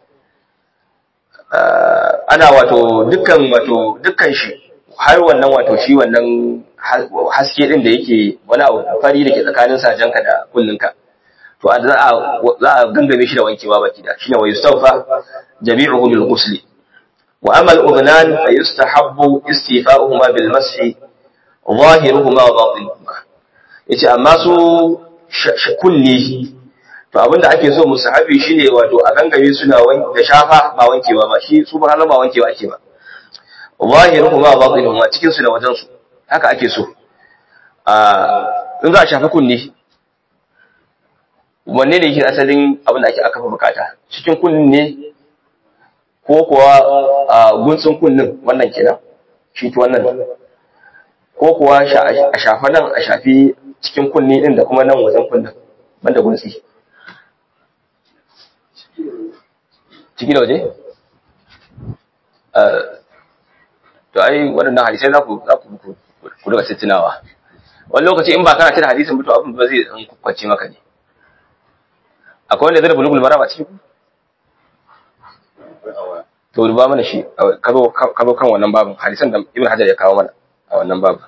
S1: ana wato dukkan wato dukkan shi har wannan wato shi wannan haske din da yake wani abu fari da ke tsakanin sajanka da kullinka to za a za a gangame shi da wankewa baki da shine wa yustawfa jami'uhu bil ghusl wa amma al udnan fa yustahabbu istifa'uhuma bil mashi zahiruhuma wa batinuhuma yace amma su kulli to abinda ake so musahabi shine wato a gangame suna da shafa ba wankewa ba shi su ba ba wankewa ake ba zahiruhuma batinuhuma cikin su da wajen su haka ake so in za a shafi kunni wanne ne yake asalin abin da ake aka fi bukata cikin kunnin ne ko kuwa gunsun kunnin wannan kenan shi to wannan ko kuwa a shafa nan a shafi cikin kunni din da kuma nan wajen kunnin banda gunsi ciki da waje to ai waɗannan hadisai za ku za ku ku daga tunawa wani lokaci in ba kana tuna hadisin mutu abin ba zai dan kwace maka ne akwai wanda zai da bulugul marama cikin ku to duba mana shi ka zo kan wannan babin hadisan da ibn hajar ya kawo mana a wannan babin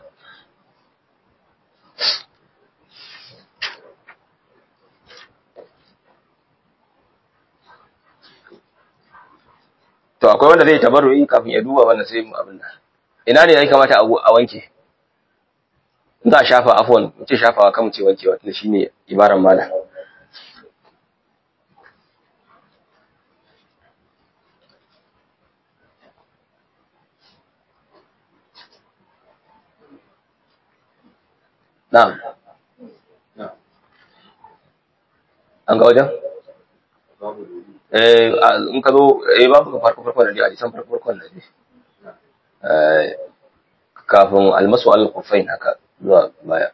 S1: akwai wanda zai tabarru'i kafin ya duba wannan sai mu abin nan ina ne ya kamata a wanke in za a shafa afwan mu ce shafawa kan mu ce wankewa tunda shine ibaran mala na'am an ga wajen eh in ka zo eh babu ka farko farko da dai hadisan farko farko da dai eh kafin almasu al-qufain haka zuwa baya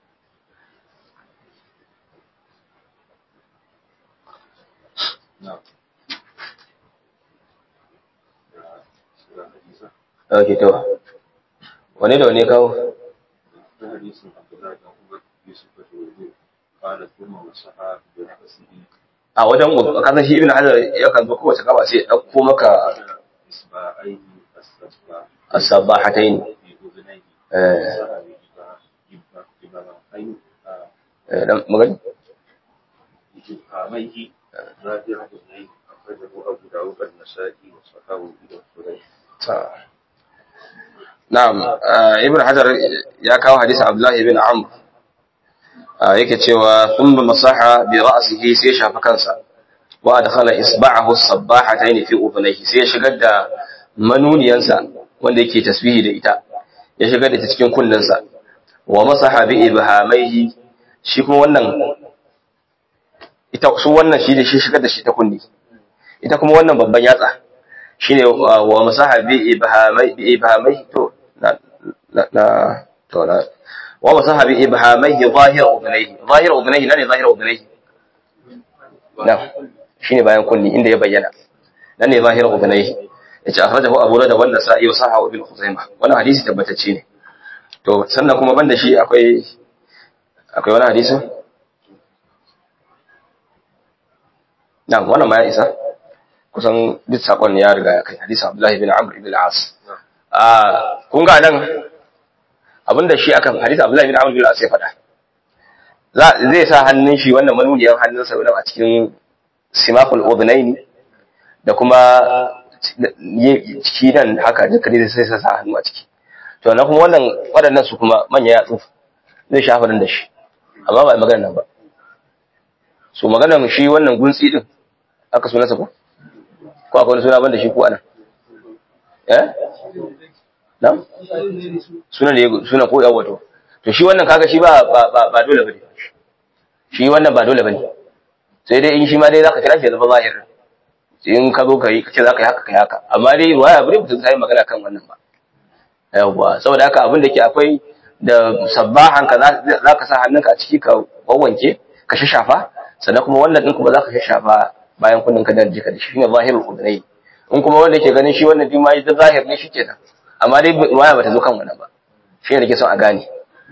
S1: Ok, to. Wane da wane kawo? A wajen kasan shi ibn Hajar yakan zo kowace kaba sai ɗauko maka as-sabahatayn eh eh dan magani Na'am, Ibn Hajar ya kawo hadisi Abdullah ibn Amr yake cewa thumma masaha bi ra'sihi sai shafa kansa wa adkhala isba'ahu as-sabbahatayn fi udhnayhi sai ya shigar da manuniyansa wanda yake tasbihi da ita ya shigar da ta cikin kunnensa wa masaha bi ibhamaihi shi kuma wannan ita su wannan shi da shi shigar da shi ta kunni ita kuma wannan babban yatsa shine wa masaha bi ibhamai bi ibhamai to na na to na wa masaha bi ibhamai zahir udhnayhi zahir udhnayhi nane zahir udhnayhi na shine bayan kunni inda ya bayyana nan ne zahir udhnayhi yace akhrajahu abu da wannan sa'i wa sahahu ibn khuzaimah wannan hadisi tabbatacce ne to sannan kuma banda shi akwai akwai wani hadisi na wannan ma ya isa kusan duk sakon ya riga ya kai hadisi Abdullahi bin Amr ibn al-As ah kun ga nan abinda shi akan hadisi Abdullahi bin Amr ibn al-As ya faɗa zai sa hannun shi wannan manuniyan hannunsa wannan a cikin simaful udhnaini da kuma ciki nan haka duka ne sai sa hannu a ciki to na kuma wannan waɗannan su kuma manya yatsu zai shafa nan da shi amma ba magana nan ba so maganar shi wannan guntsi din aka sunansa ko ko akwai wani suna ban da shi ko anan eh na suna ne suna ko yawo to to shi wannan kaga shi ba ba ba dole bane shi wannan ba dole bane sai dai in shi ma dai zaka kira shi zama zahir in ka zo ka yi kace zaka yi haka kai haka amma dai waya bari mutum sai magana kan wannan ba yawa saboda haka abin da ke akwai da sabbahan ka zaka sa hannunka a ciki ka wawanke ka shafa sannan kuma wannan din kuma zaka shafa bayan kunnin ka da jika da shi ne zahirul udnai in kuma wanda yake ganin shi wannan din ma da zahir ne shikenan amma dai waya bata zo kan wannan ba shi ne nake son a gane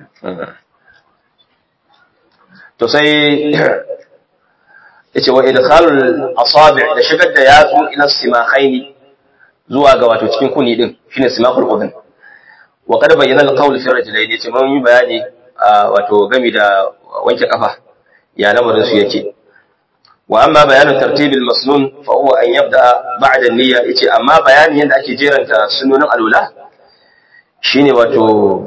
S1: to sai yace wa idkhalul asabi' da shigar da yatsu ila simakhaini zuwa ga wato cikin kuni din shine simakul udhun wa qad bayyana al-qawl fi rajulayn yace mun yi bayani wato gami da wanke kafa ya lamarin su yake wa amma bayanu tartibil masnun fa huwa an yabda ba'da an-niyya yace amma bayanin yadda ake jeranta sunonin alula shine wato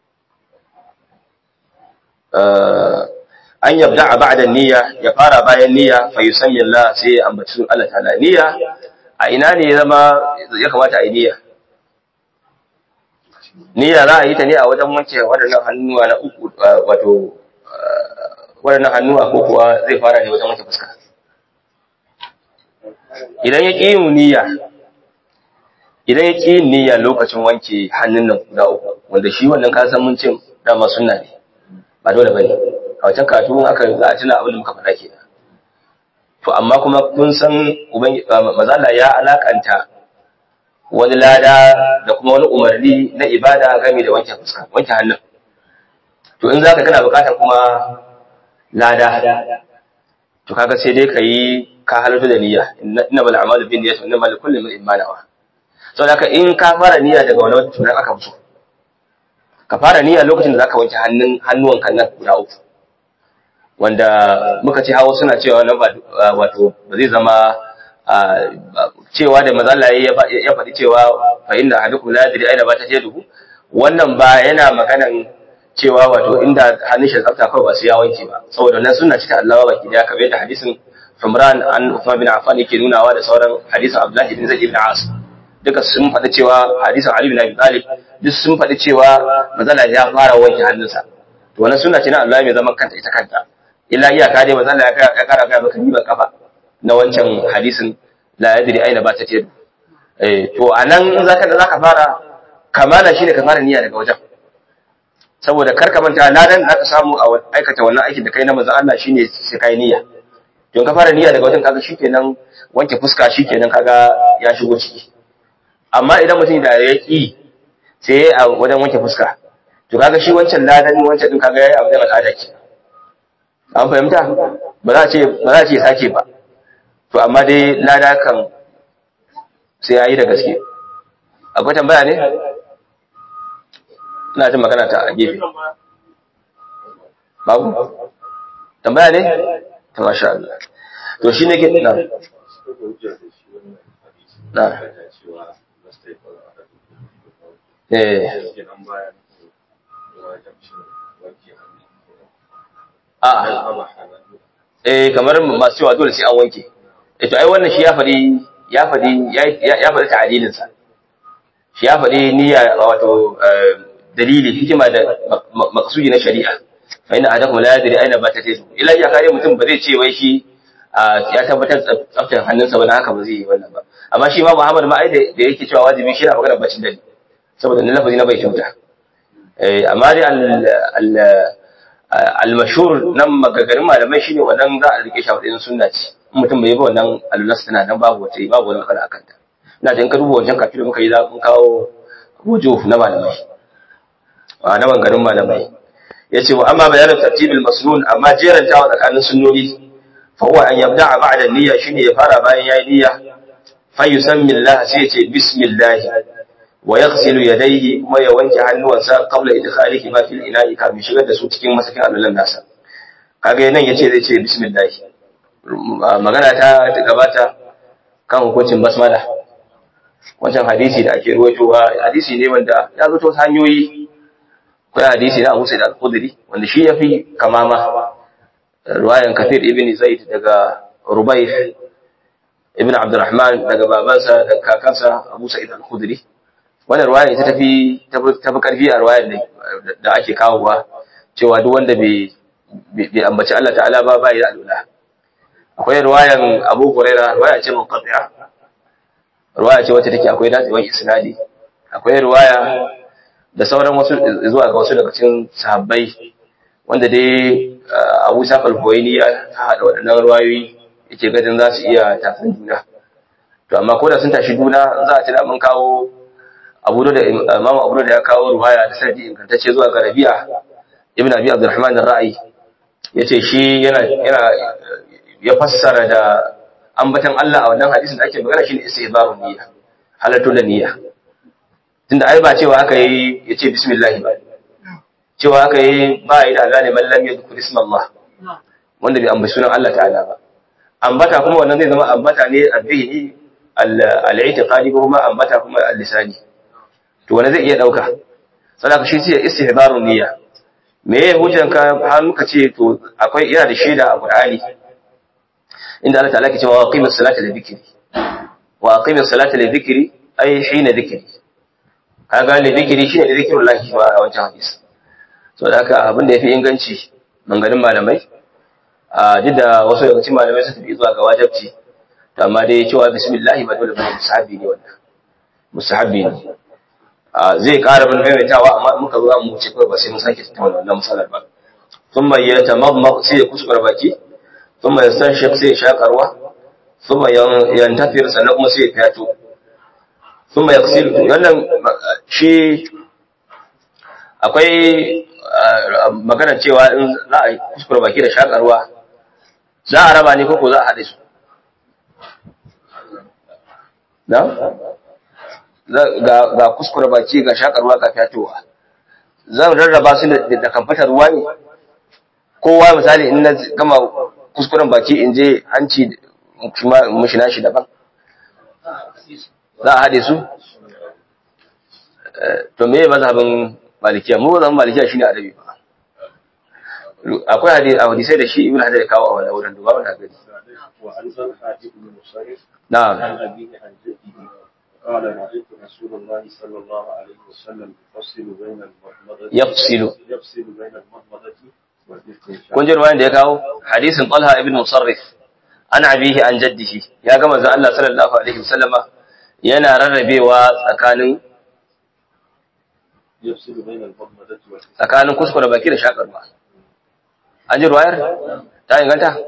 S1: an yabda ba'da an-niyya ya fara bayan niyya fa yusammi Allah sai ya ambaci Allah ta'ala niyya a ina ne ya zama ya kamata a yi niyya niyya za a yi ta ne a wajen wanke waɗannan hannuwa na uku wato waɗannan hannuwa ko kuwa zai fara ne wajen wanke fuska idan ya ƙi yin niyya idan ya ƙi yin niyya lokacin wanke hannun nan guda uku wanda shi wannan ka san mun ce dama sunna ne ba dole bane a wancan katun aka za a tuna abin da muka faɗa kenan to amma kuma kun san mazala ya alakanta wani lada da kuma wani umarni na ibada game da wanke fuska wanke hannun to in zaka kana bukatar kuma lada to kaga sai dai kayi ka halarta da niyya inna bal a'malu bin niyyati wa inna likulli imrin ma nawa saboda haka in ka fara niyya daga wani tunan aka fito ka fara niyya lokacin da zaka wanke hannun hannuwan kan nan guda uku wanda muka ce hawa suna cewa nan ba wato ba zai zama cewa da mazalla ya faɗi cewa fa inna ahadukum la yadri aina batat yaduhu wannan ba yana maganan cewa wato inda hannun shi tsafta kawai ba su ya wanke ba saboda nan suna cika Allah baki da kamar yadda hadisin Umran an Uthman bin Affan yake nunawa da sauran hadisin Abdullah ibn Zaid ibn As duka sun faɗi cewa hadisin Ali bin Abi Talib duk sun faɗi cewa mazalla ya fara wanke hannunsa to wannan sunna ce na Allah mai zaman kanta ita kanta illa iyaka dai mazalla ya kara ga maka riban kafa na wancan hadisin la yadri aina ba ta ce eh to anan in zaka da zaka fara kamala shine ka fara niyya daga wajen saboda kar ka manta ladan da zaka samu a aikata wannan aikin da kai na manzon Allah shine sai kai niyya to ka fara niyya daga wajen kaga shikenan wanke fuska shikenan kaga ya shigo ciki amma idan mutum da ya ki sai a wajen wanke fuska to kaga shi wancan ladan wancan din kaga yayi abu da al'ada ke an fahimta ba za a ce ba za a ce sake ba to amma dai lada kan sai ya yi da gaske akwai tambaya ne? ina jin magana ta a gefe babu? tambaya ne? ta masha Allah to shi ne ke na na eh a eh kamar masu cewa dole sai an wanke to ai wannan shi ya faɗi ya faɗi ya faɗi ta'adilin sa shi ya faɗi niyya wato dalili hikima da maqsudi na shari'a fa inna ahadakum la yadri aina batat yadu ila ya kare mutum ba zai ce wai shi ya tabbatar tsaftar hannunsa ba haka ba zai yi wannan ba amma shi ma Muhammad ma ai da yake cewa wajibi shi na magana bacin dali saboda na lafazi na bai kyauta eh amma dai al al-mashhur nan magagarin malamai shine wannan za a rike shi a matsayin sunna ce mutum bai yi ba wannan alulas tana nan babu wata babu wani matsala akan ta ina jin ka duba wajen kafin da muka yi za mu kawo wujuh na malamai a na bangaren malamai yace wa amma bayanin tartibil masnun amma jerantawa tsakanin sunnoni fa huwa an yabda'a ba'da niyya shine ya fara bayan yayi niyya fa yusammi Allah sai ya ce bismillah wa yaghsilu yadayhi kuma ya wanke hannuwansa qabla idkhalihi ma fil ina'i kafin shigar da su cikin masakin alulan nasa kaga nan yace zai ce bismillah magana ta ta gabata kan hukuncin basmala wancan hadisi da ake ruwaitowa hadisi ne wanda ya zo ta hanyoyi ko hadisi na Abu Sa'id al-Khudri wanda shi yafi kamama ruwayan Kathir ibn Zaid daga Rubayh ibn Abdurrahman daga babansa da kakansa Abu Sa'id al-Khudri wannan ruwaya ta tafi tafi karfi a ruwayar da ake kawowa cewa duk wanda bai bai ambaci Allah ta'ala ba bai da alula akwai ruwayan Abu Huraira ruwaya ce munqati'a ruwaya ce wacce take akwai datsewar isnadi akwai ruwaya da sauran wasu zuwa ga wasu daga cikin sahabbai wanda dai Abu Sa'id al-Huwaini ya hada waɗannan ruwayoyi yake gadin za su iya tafin juna to amma ko da sun tashi juna za a tuna mun kawo Abu da Imam Abu da ya kawo ruwaya da sanadi ingantacce zuwa ga Rabi'a ibn Abi Abdurrahman ar-Ra'i yace shi yana yana ya fassara da ambatan Allah a wannan hadisin da ake magana shine istihbarun niyya halatto da niyya tunda ai ba cewa aka yi yace bismillah ba cewa aka yi ba yi da Allah ne mallam ya zikri ismallah wanda bai ambaci sunan Allah ta'ala ba ambata kuma wannan zai zama ambata ne addini al-i'tiqadi ko kuma ambata kuma al-lisani to wanda zai iya dauka sadaka shi ce istihbarun niyya me ya hujjanka har muka ce to akwai yana da shaida a Qur'ani inda Allah ta'ala ke cewa wa aqimus salata li dhikri wa aqimus salata li dhikri ay hina dhikri kaga li dhikri shine li dhikrullah ba a wancan hadisi so da haka abin da yafi inganci manganin malamai a duk da wasu daga cikin malamai su tafi zuwa ga wajibci to amma dai cewa bismillah ba dole bane musahabi ne wannan musahabi ne zai ƙara bin maimaitawa amma muka zo mu ce kawai ba sai mun sake tattauna wannan misalar ba thumma yatamadmad sai ya kuskura baki thumma yastanshiq sai ya shakarwa thumma yantafir sannan kuma sai ya fiyato thumma yaghsil wannan shi akwai magana cewa in za a kuskura baki da shakarwa za a raba ne ko ko za a haɗe su na ga kuskura baki ga shakarwa ga fiyatowa zan rarraba su da kamfatar ruwa ne kowa misali in na gama kuskuren baki in je hanci mushina shi daban za a haɗe su to me mazhabin malikiya mu mazhabin malikiya shine adabi ba akwai hadisai da shi ibn hajar ya kawo a wani wurin duba wani gani
S3: وعن طلحة بن مصرف
S1: na'am
S3: عن أبيه عن جده قال رأيت رسول الله صلى الله عليه وسلم يفصل بين المضمضة
S1: yafsilu
S3: يفصل بين المضمضة والاستنشاق
S1: kun ji ruwayan da ya kawo hadisin talha ibn musarrif an abihi an jaddihi ya ga manzon Allah sallallahu alaihi wasallama yana rarrabewa tsakanin
S3: يفصل بين المضمضة والاستنشاق
S1: tsakanin kuskure baki da shakar ruwa an ji ruwayar ta inganta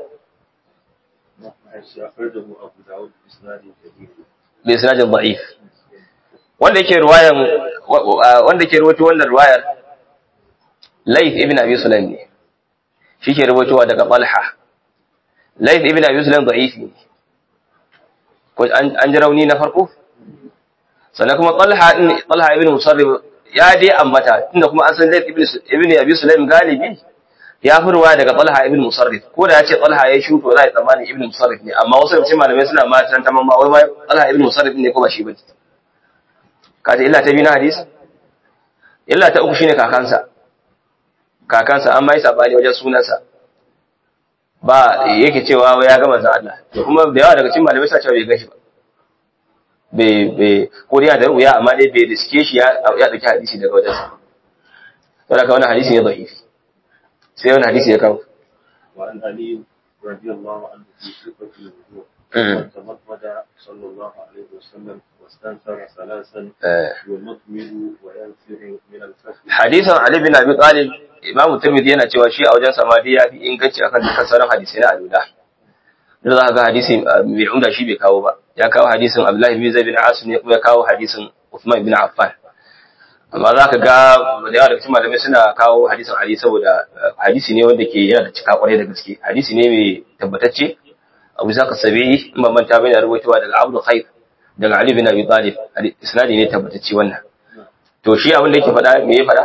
S3: حيث أخرجه أبو داود بإسناد جديد
S1: bi isnadin da'if wanda yake ruwayan wanda yake ruwaito wannan ruwayar Layth ibn Abi Sulaim ne shi ke ruwaitowa daga Talha Layth ibn Abi Sulaim da'if ne ko an an ji rauni na farko sannan kuma Talha din Talha ibn Musarrif ya dai ambata tunda kuma an san Layth ibn ibn Abi Sulaim galibi ya fi ruwaya daga Talha ibn Musarrif ko da ya ce Talha ya shuto za a yi tsammanin ibn Musarrif ne amma wasu daga cikin malamai suna ma tan tamam ma wai ma Talha ibn Musarrif ne ko ba shi ba ka ce illa ta biyu na hadisi illa ta uku shine kakansa kakansa an mai sabani wajen sunansa ba yake cewa wai ya ga manzon Allah to kuma da yawa daga cikin malamai suna cewa bai gashi ba bai bai ko dai yana da ruya amma dai bai riske shi ya ya dauki hadisi daga wajensa saboda ka wannan hadisi ne da'ifi sai wani hadisi ya kawo
S3: وعن علي رضي الله عنه في صفة الوضوء
S1: مم.
S3: تمضمض صلى الله عليه وسلم واستنثر ثلاثا
S1: Eh,
S3: يمضمض وينفر من الفخذ
S1: hadisin Ali bin Abi Talib Imam Tirmidhi yana cewa shi a wajen samadi ya fi inganci akan dukkan sauran hadisai na alula da za ka ga hadisi uh, mai umda shi bai kawo ba ya kawo hadisin Abdullahi bin Zaid bin Asim ne kuma ya kawo hadisin Uthman bin Affan amma za ka ga da yawa daga cikin malamai suna kawo hadisin Ali saboda uh, hadisi ne wanda ke yana da cika kwarai da gaske hadisi ne mai tabbatacce Abu Zaka Sabi'i in ban manta bane rawaitowa daga Abdul Khair daga Ali bin Abi Talib Hadi- isnadi ne tabbatacce wannan to shi abin da yake faɗa me ya faɗa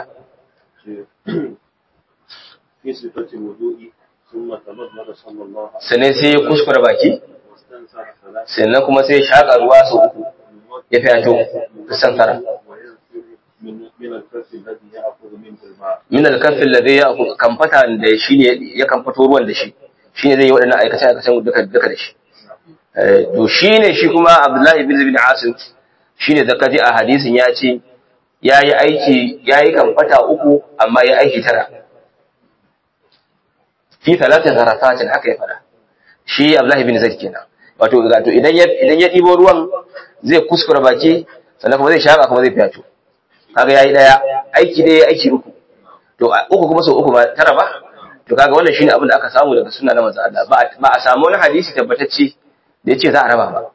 S3: في صفة الوضوء ثم تمضمض صلى الله عليه
S1: sannan sai ya kuskura baki
S3: وسلم واستنثر ثلاثا
S1: sannan kuma sai ya shaƙa ruwa sau uku ya fyato santara
S3: وينفر من من الكف الذي يأخذ منه الماء
S1: min alkafin da zai ya kamfata da shi ne ya kamfato ruwan da shi shi ne zai yi waɗannan aikace aikacen duka duka da shi Eh, to shi ne shi kuma abdullahi bin bin asim shi ne zakaji a hadisin ya ce ya yi aiki ya yi kamfata uku amma ya aiki tara fi talatin zarafatin haka ya fada shi abdullahi bin zaid kenan wato wato idan ya idan ya ɗibo ruwan zai kuskura baki sannan kuma zai shaka kuma zai fyato kaga yayi daya aiki dai aiki uku to a- uku kuma sau uku ba tara ba to kaga wannan shine abin da aka samu daga sunna na manzo Allah ba a- ba a samu wani hadisi tabbatacce da yace za a raba ba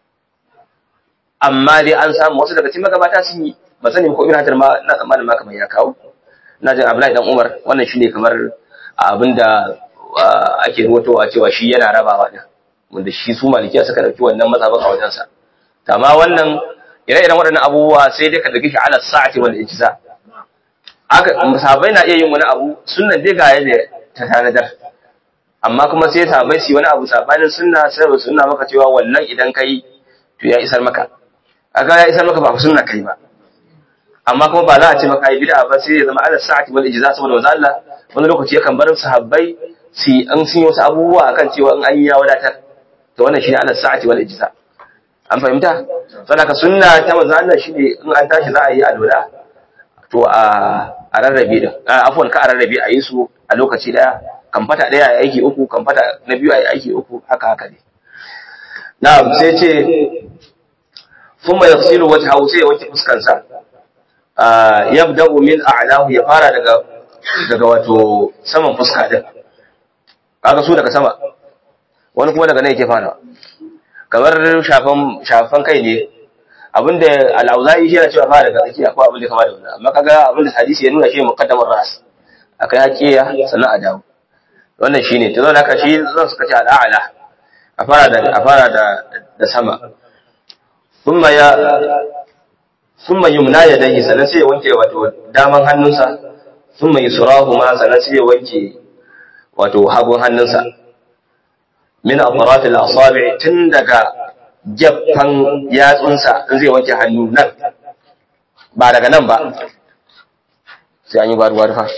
S1: amma dai an samu wasu daga cikin magabata sun yi ba sani ko ibn hajar ma na tsammanin ma kamar ya kawo na jin Abdullahi dan Umar wannan shine kamar abin da ah, ake ruwatowa cewa shi yana rabawa din wanda shi su malikiya suka dauki wannan mazhabin a wajensa amma wannan ire-iren waɗannan abubuwa sai dai ka dauki shi ala sa'ati wal ijza aka sahabbai na iya yin wani abu sunnan dai ga yadda ta tanadar amma kuma sai sahabbai su yi wani abu sabanin sunna sai ba sunna maka cewa wannan idan kai to ya isar maka aka ya isar maka ba sunna kai ba amma kuma ba za a ce maka yi bid'a ba sai ya zama ala sa'ati wal ijza saboda manzo Allah wani lokaci yakan bar sahabbai su an sun yi wasu abubuwa akan cewa in an yi ya wadatar to wannan shine ala sa'ati wal ijza an fahimta saboda sunna ta manzo Allah shine in an tashi za a yi alwala to a a rarrabe din afwan ka a rarrabe a yi su a lokaci daya kamfata daya a aiki uku kamfata na biyu a aiki uku haka haka ne na'am sai ce thumma yaghsilu wajhahu sai ya wanke fuskansa ah yabda'u min a'lahu ya fara daga daga wato saman fuska din kaga su daga sama wani kuma daga nan yake fara kamar shafan shafan kai ne abinda al-auza'i shi yana cewa fara daga tsakiya ko abin da kama da wannan amma kaga abin da hadisi ya nuna shi muqaddamar ras akai hakiya sannan a dawo wannan shine to zan haka shi zan suka ce al-a'la a fara da a fara da da sama thumma ya thumma yumna yadayhi sannan sai ya wanke wato daman hannunsa thumma yusrahu ma sannan sai ya wanke wato hagun hannunsa min atraf al-asabi' tun daga jaffan yatsunsa in zai wanke hannu nan ba daga nan ba sai an yi gwaruwa fa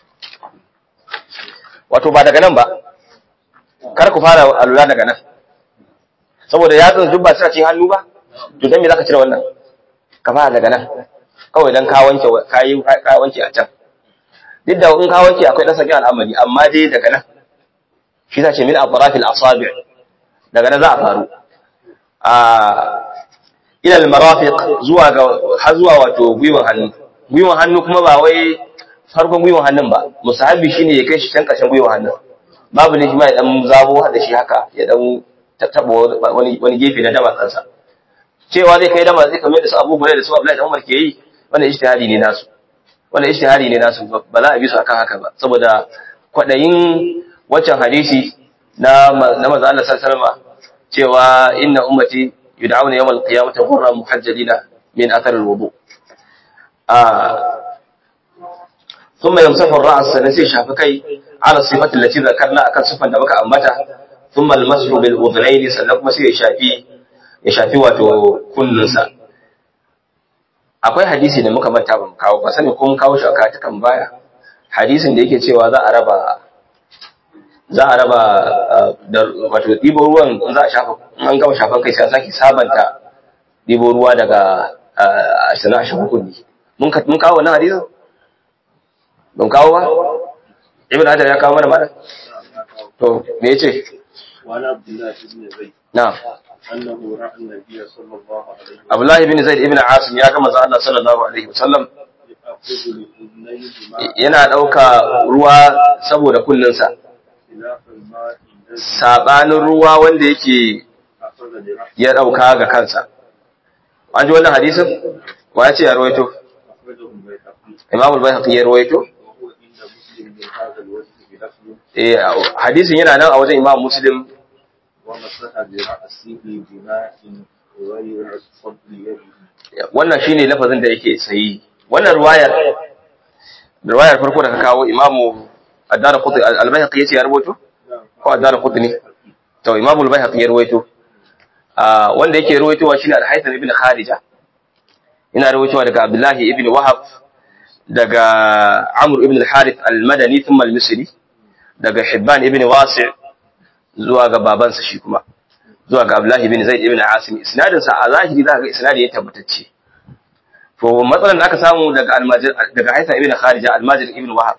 S1: wato ba daga nan ba kar ku fara alula daga nan saboda yatsun duk ba suna cin hannu ba to dan me zaka cire wannan ka fara daga nan kawai dan ka wanke ka yi ka wanke a can duk da in ka wanke akwai dan sakin al'amari amma dai daga nan shi ta ce min atrafil asabi' daga nan za a faru a ila al-marafiq zuwa ga har zuwa wato gwiwan hannu gwiwan hannu kuma ba wai farkon gwiwan hannun ba musahabi shine ya kai shi can ƙarshen gwiwan hannun babu ne shi ma ya dan zabo da shi haka ya dan tattaba wani wani gefe na dama kansa cewa zai kai dama zai kamar da su Abu Hurairah da su Abdullahi da Umar ke yi wannan ijtihadi ne nasu wannan ijtihadi ne nasu ba za a bi su akan haka ba saboda kwadayin wancan hadisi na na manzo Allah sallallahu alaihi wasallam cewa inna ummati yud'auna yawmal qiyamati ghurran muhajjalina min athar al-wudu ثم يمسح الرأس نسي شافكي على الصفة التي ذكرنا أكن صفة دمك أمتا ثم المسح بالأذنين سنكم سي يشافي يشافي واتو كننسا akwai hadisi da muka manta ban kawo ba sani kun kawo shi a katukan baya hadisin da yake cewa za a raba za a raba da wato ɗibo ruwan in za a shafa in an gama shafan kai sai a sake sabanta ɗibo ruwa daga sana a shafa kunni mun kawo wannan hadisin ban kawo ba ibn hajar ya kawo mana mana to me yace
S3: وعن عبد الله بن زيد
S1: na
S3: أنه رأى النبي صلى الله عليه وسلم
S1: abdullahi ibn zaid ibn asim ya ga manzo Allah sallallahu alaihi wasallam
S3: يأخذ لأذنيه ماء
S1: yana dauka ruwa saboda kullunsa
S3: خلاف الماء الذي
S1: sabanin ruwa wanda yake
S3: أخذ لرأسه
S1: ya dauka ga kansa an ji wannan hadisin wa ya ce ya rawaito
S3: أخرجه البيهقي
S1: imam al-bayhaqi ya rawaito
S3: وهو عند مسلم من هذا الوجه بلفظ
S1: eh hadisin yana nan a wajen imam muslim
S3: ومسح برأسه بماء غير فضل يده
S1: wannan shine lafazin da yake sayi wannan riwayar riwayar farko da ka kawo imamu ad-darqutni al-bayhaqi yace ya rawaito ko ad-darqutni to imamu al-bayhaqi ya rawaito ah wanda yake rawaitowa shine al-haytham ibn kharija ina rawaitowa daga abdullahi ibn wahab daga amr ibn al-harith al-madani thumma al-misri daga hibban ibn wasi' zuwa ga babansa shi kuma zuwa ga abdullahi ibn zaid ibn asim isnadin sa a zahiri za ka ga isnadi ya tabbatacce to matsalan da aka samu daga almajir daga haytham ibn kharija al-majid ibn wahab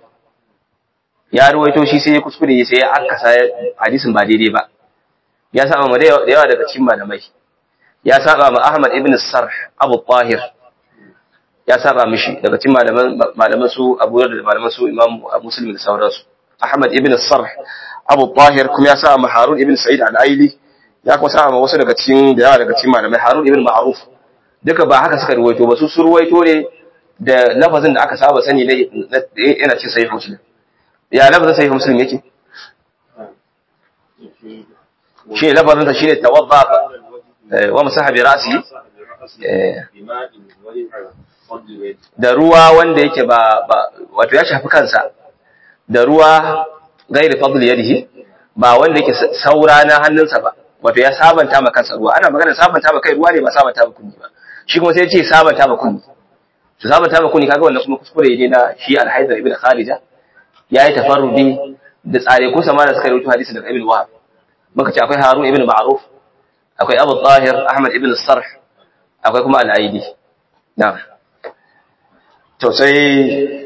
S1: ya ruwaito shi sai ya kuskure sai ya akasa hadisin ba daidai ba ya saba ma da yawa daga cikin malamai ya saba ma Ahmad ibn Sarh Abu Tahir ya saba mishi daga cikin malaman malaman su Abu Hurairah da malaman su Imam Muslim da sauransu Ahmad ibn Sarh Abu Tahir kuma ya saba ma Harun ibn Sa'id al-Aili ya kuma saba ma wasu daga cikin da yawa daga cikin malamai Harun ibn Ma'ruf duka ba haka suka ruwaito ba su su ruwaito ne da lafazin da aka saba sani ne yana cikin sahih Muslim ya lafazin sahih Muslim yake shi ne lafazinsa shi ne tawadda wa masaha bi ra'si
S3: بماء غير فضل يده
S1: da ruwa wanda yake ba ba wato ya shafi kansa da ruwa gairi fadl yadihi ba wanda yake saura na hannunsa ba wato ya sabanta ma kansa ruwa ana magana sabanta ma kai ruwa ne ba sabanta ma kunni ba shi kuma sai ya ce sabanta ma kunni to sabanta ma kunni kaga wannan kuma kuskure ne na shi al-haidar ibn kharija yayi tafarrudi da tsare kusa ma da suka rubuta hadisi daga ibn wahab muka ce akwai harun ibn ma'ruf akwai abu tahir ahmad ibn sarh akwai kuma al-aidi na'am to sai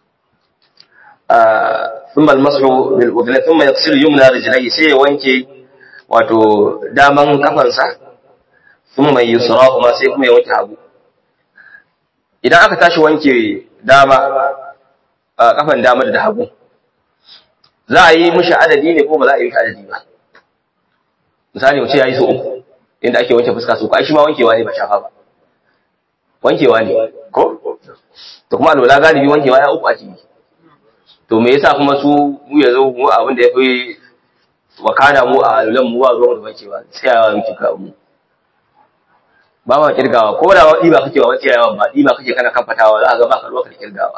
S1: ثم المسح بالأذن ثم يغسل يمنى رجليه sai ya wanke wato daman kafansa thumma yusrahuma sai kuma ya wanke hagu idan aka tashi wanke dama kafan dama da hagu za a yi mishi adadi ne ko ba za a yi mishi adadi ba misali mu ce yayi so uku inda ake wanke fuska so ko ai shi ma wankewa ne ba shafa ba wankewa ne ko to kuma alwala galibi wankewa ya uku ake yi to me yasa kuma su mu yanzu mu abin da yafi wakana mu a alwalan mu ba zuwa da wankewa sai ya wanke ka mu ba ma kirgawa ko da wadi ba kake wa wanke yawan ba ba kake kana kamfatawa za ka ga baka ruwa ka kirgawa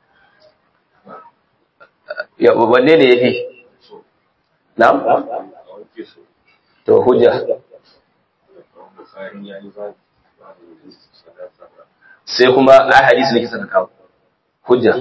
S1: ya wanne ne yafi na'am to hujja
S3: bayan ya yi babu
S1: sai kuma ai hadisi ne kisa ka kawo hujja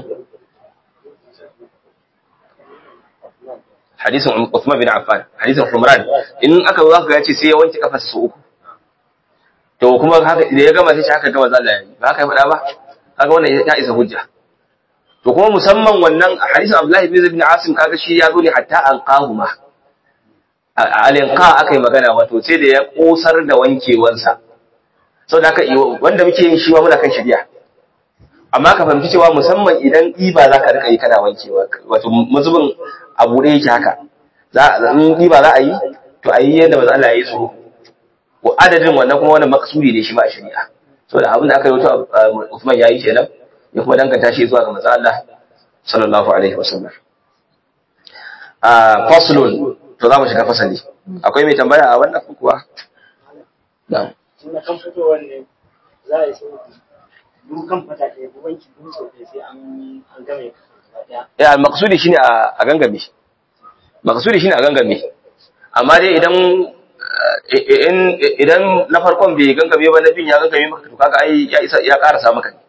S1: hadisin Uthman bin Affan hadisin Humran in aka zo zaka ga ce sai ya wanke kafarsa su uku to kuma haka da ya gama sai shi haka gama zalla yayi ba haka ya faɗa ba kaga wannan ya isa hujja to kuma musamman wannan hadisin Abdullahi bin Ibn Asim kaga shi ya zo ne hatta an qahuma alinqa akai magana wato sai da ya kosar da wankewansa saboda haka wanda muke yin shi ma muna kan shari'a amma ka fahimci cewa musamman idan ɗiba za ka rika yi kana wankewa wato mazubin abu ɗaya yake haka za in ɗiba za a yi to a yi yadda maza Allah ya yi su ko adadin wannan kuma wannan makasudi ne shi ma a shari'a saboda abin da aka yi wato Uthman ya yi kenan ya kuma danganta shi zuwa ga maza Allah sallallahu alaihi wasallam a faslun to za mu shiga fasali akwai mai tambaya a wannan kuwa na'am
S4: na kan fitowar ne za a yi sauki dukan fata ɗaya ko wanki duk sau ɗaya sai an an game ɗaya.
S1: ya maksudi shine a a gangame maksudi shine a gangame amma dai idan in idan na farkon bai gangame ba na bin ya gangame maka to kaga ai ya isa ya karasa maka ne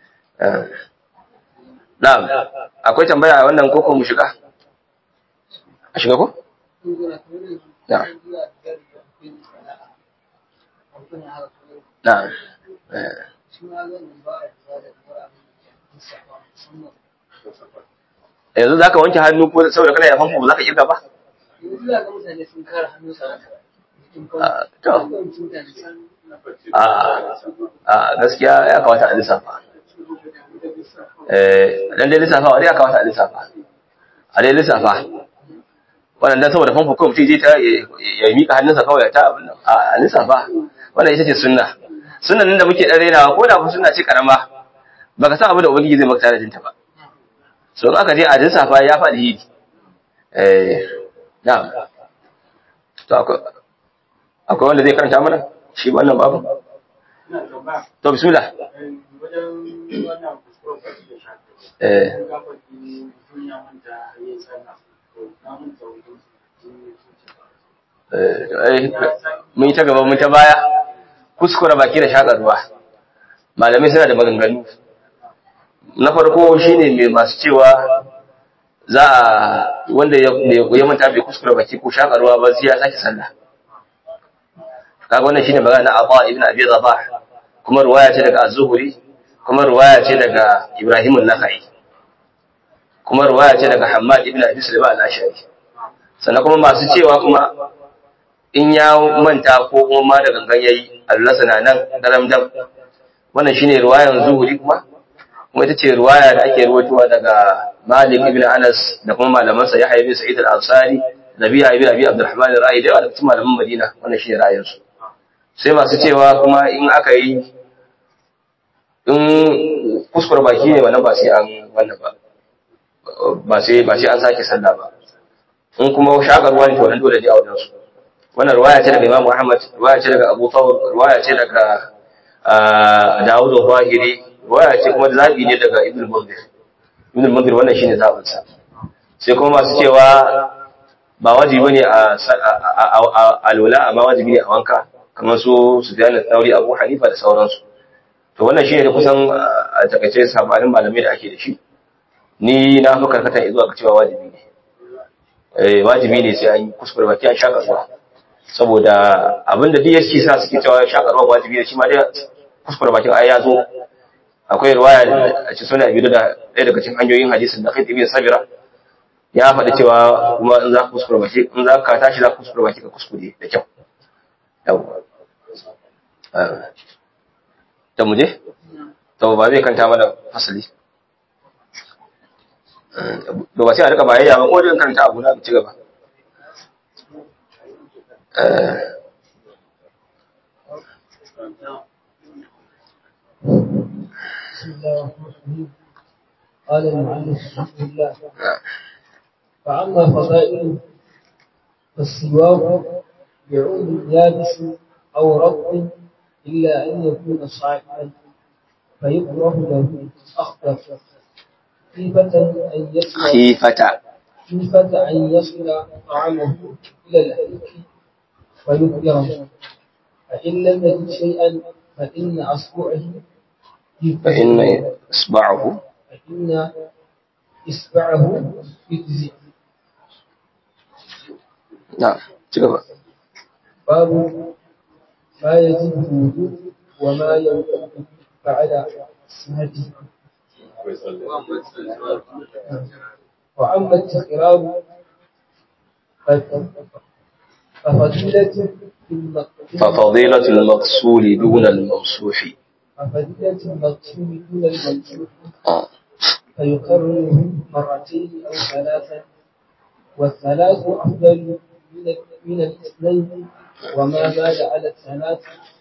S1: na'am akwai tambaya a wannan koko mu shiga a shiga ko na'am na'am eh yanzu za ka wanke hannu ko saboda kana da famfo ba za ka kirga ba? Ah, to. A gaskiya ya kawata a lissafa. Eh, dan dai lissafa wani ya kawata a lissafa. A dai lissafa. Wannan dan saboda famfo kawai mutum je ta ya mika hannunsa kawai ta abin nan. A lissafa. Wannan ita ce sunna. Sunnan nan da muke dan rainawa ko da ku sunna ce karama. Baka san abin da ubangiji zai maka tare da ba. so in aka je a lissafa ya faɗi hidi eh na'am to akwai akwai wanda zai karanta mana shi wannan babu
S4: Ina tambaya,
S1: to bismillah
S4: wajen wannan kuskuren kwaci da shafi.
S1: eh
S4: Kun ga kwaci mutum ya manta yin sallah. To, na manta wajen su
S1: eh eh, mun yi ta gaba mun ta baya kuskura baki da shaƙa ruwa malamai suna da maganganu na farko shine mai masu cewa za a wanda ya ya manta bai kuskura baki ko shaƙa ruwa ba sai ya sake sallah kaga wannan shine magana na Abba ibn Abi Rabah kuma ruwaya ce daga Az-Zuhri kuma ruwaya ce daga Ibrahim an-Nakhai kuma ruwaya ce daga Hammad ibn Abi Sulaiman al-Ashari sannan kuma masu cewa kuma in ya manta ko kuma ma da gangan yayi Allah sana nan daram dam wannan shine ruwayan Zuhri kuma kuma ita ce ruwaya da ake ruwatuwa daga Malik ibn Anas da kuma malamansa Yahya ibn Sa'id al-Ansari Nabiya ibn Abi Abdurrahman al-Ra'i da yawa daga cikin malaman Madina wannan shine ra'ayinsu sai masu cewa kuma in aka yi in kuskure baki ne wannan ba sai an wannan ba ba sai ba sai an sake sallah ba in kuma shakarwa ne to wannan dole ne a wajen su wannan ruwaya ce daga Imam Muhammad ruwaya ce daga Abu Thawr ruwaya ce daga Dawud al-Zahiri ruwaya ce kuma zabi ne daga Ibn Munzir Ibn Munzir wannan shine zabin sa sai kuma masu cewa ba wajibi ne a alwala amma wajibi ne a wanka kamar su Sufyan al-Thawri Abu Hanifa da sauransu to wannan shine da kusan a takaice sabanin malamai da ake da shi ni na fi karkata zuwa ga cewa wajibi ne eh wajibi ne sai an yi kuskure baki an shaka ruwa saboda abinda duk yake sa suke cewa shaka ruwa wajibi ne shi ma dai kuskure bakin ai ya zo akwai riwaya a cikin sunan Abi da ɗaya daga cikin hanyoyin hadisin da Khayd ibn Sabira ya faɗi cewa kuma in za ka kuskure baki in za ka tashi za ka kuskure baki ka kuskure da kyau yawwa ta muje? to ba zai kanta mana fasali da ba sai a rika bayayya ba ko jin kanta abu na ci gaba
S2: بسم الله الرحمن الرحيم قال المعلم رحمه الله فأما فضائله فالسواك بعود يابس أو رطب إلا أن يكون صاعدا فيكره له أخضر خيفة أن يصل
S1: khifata
S2: خيفة أن يصل طعامه إلى الحلق فيكره فإن لم يجد شيئا فإن أصبعه
S1: فإن إصبعه
S2: فإن إصبعه يجزي
S1: نعم تقبل
S2: باب ما يجب الوضوء وما ينقض بعد سنته وأما التكرار ففضيلة الم-
S1: ففضيلة المغسول دون الممسوح
S2: ففضيلة المغسول دون الممسوح
S1: آه.
S2: فيكرره مرتين أو ثلاثا والثلاث أفضل من من الاثنين وما زاد على الثلاث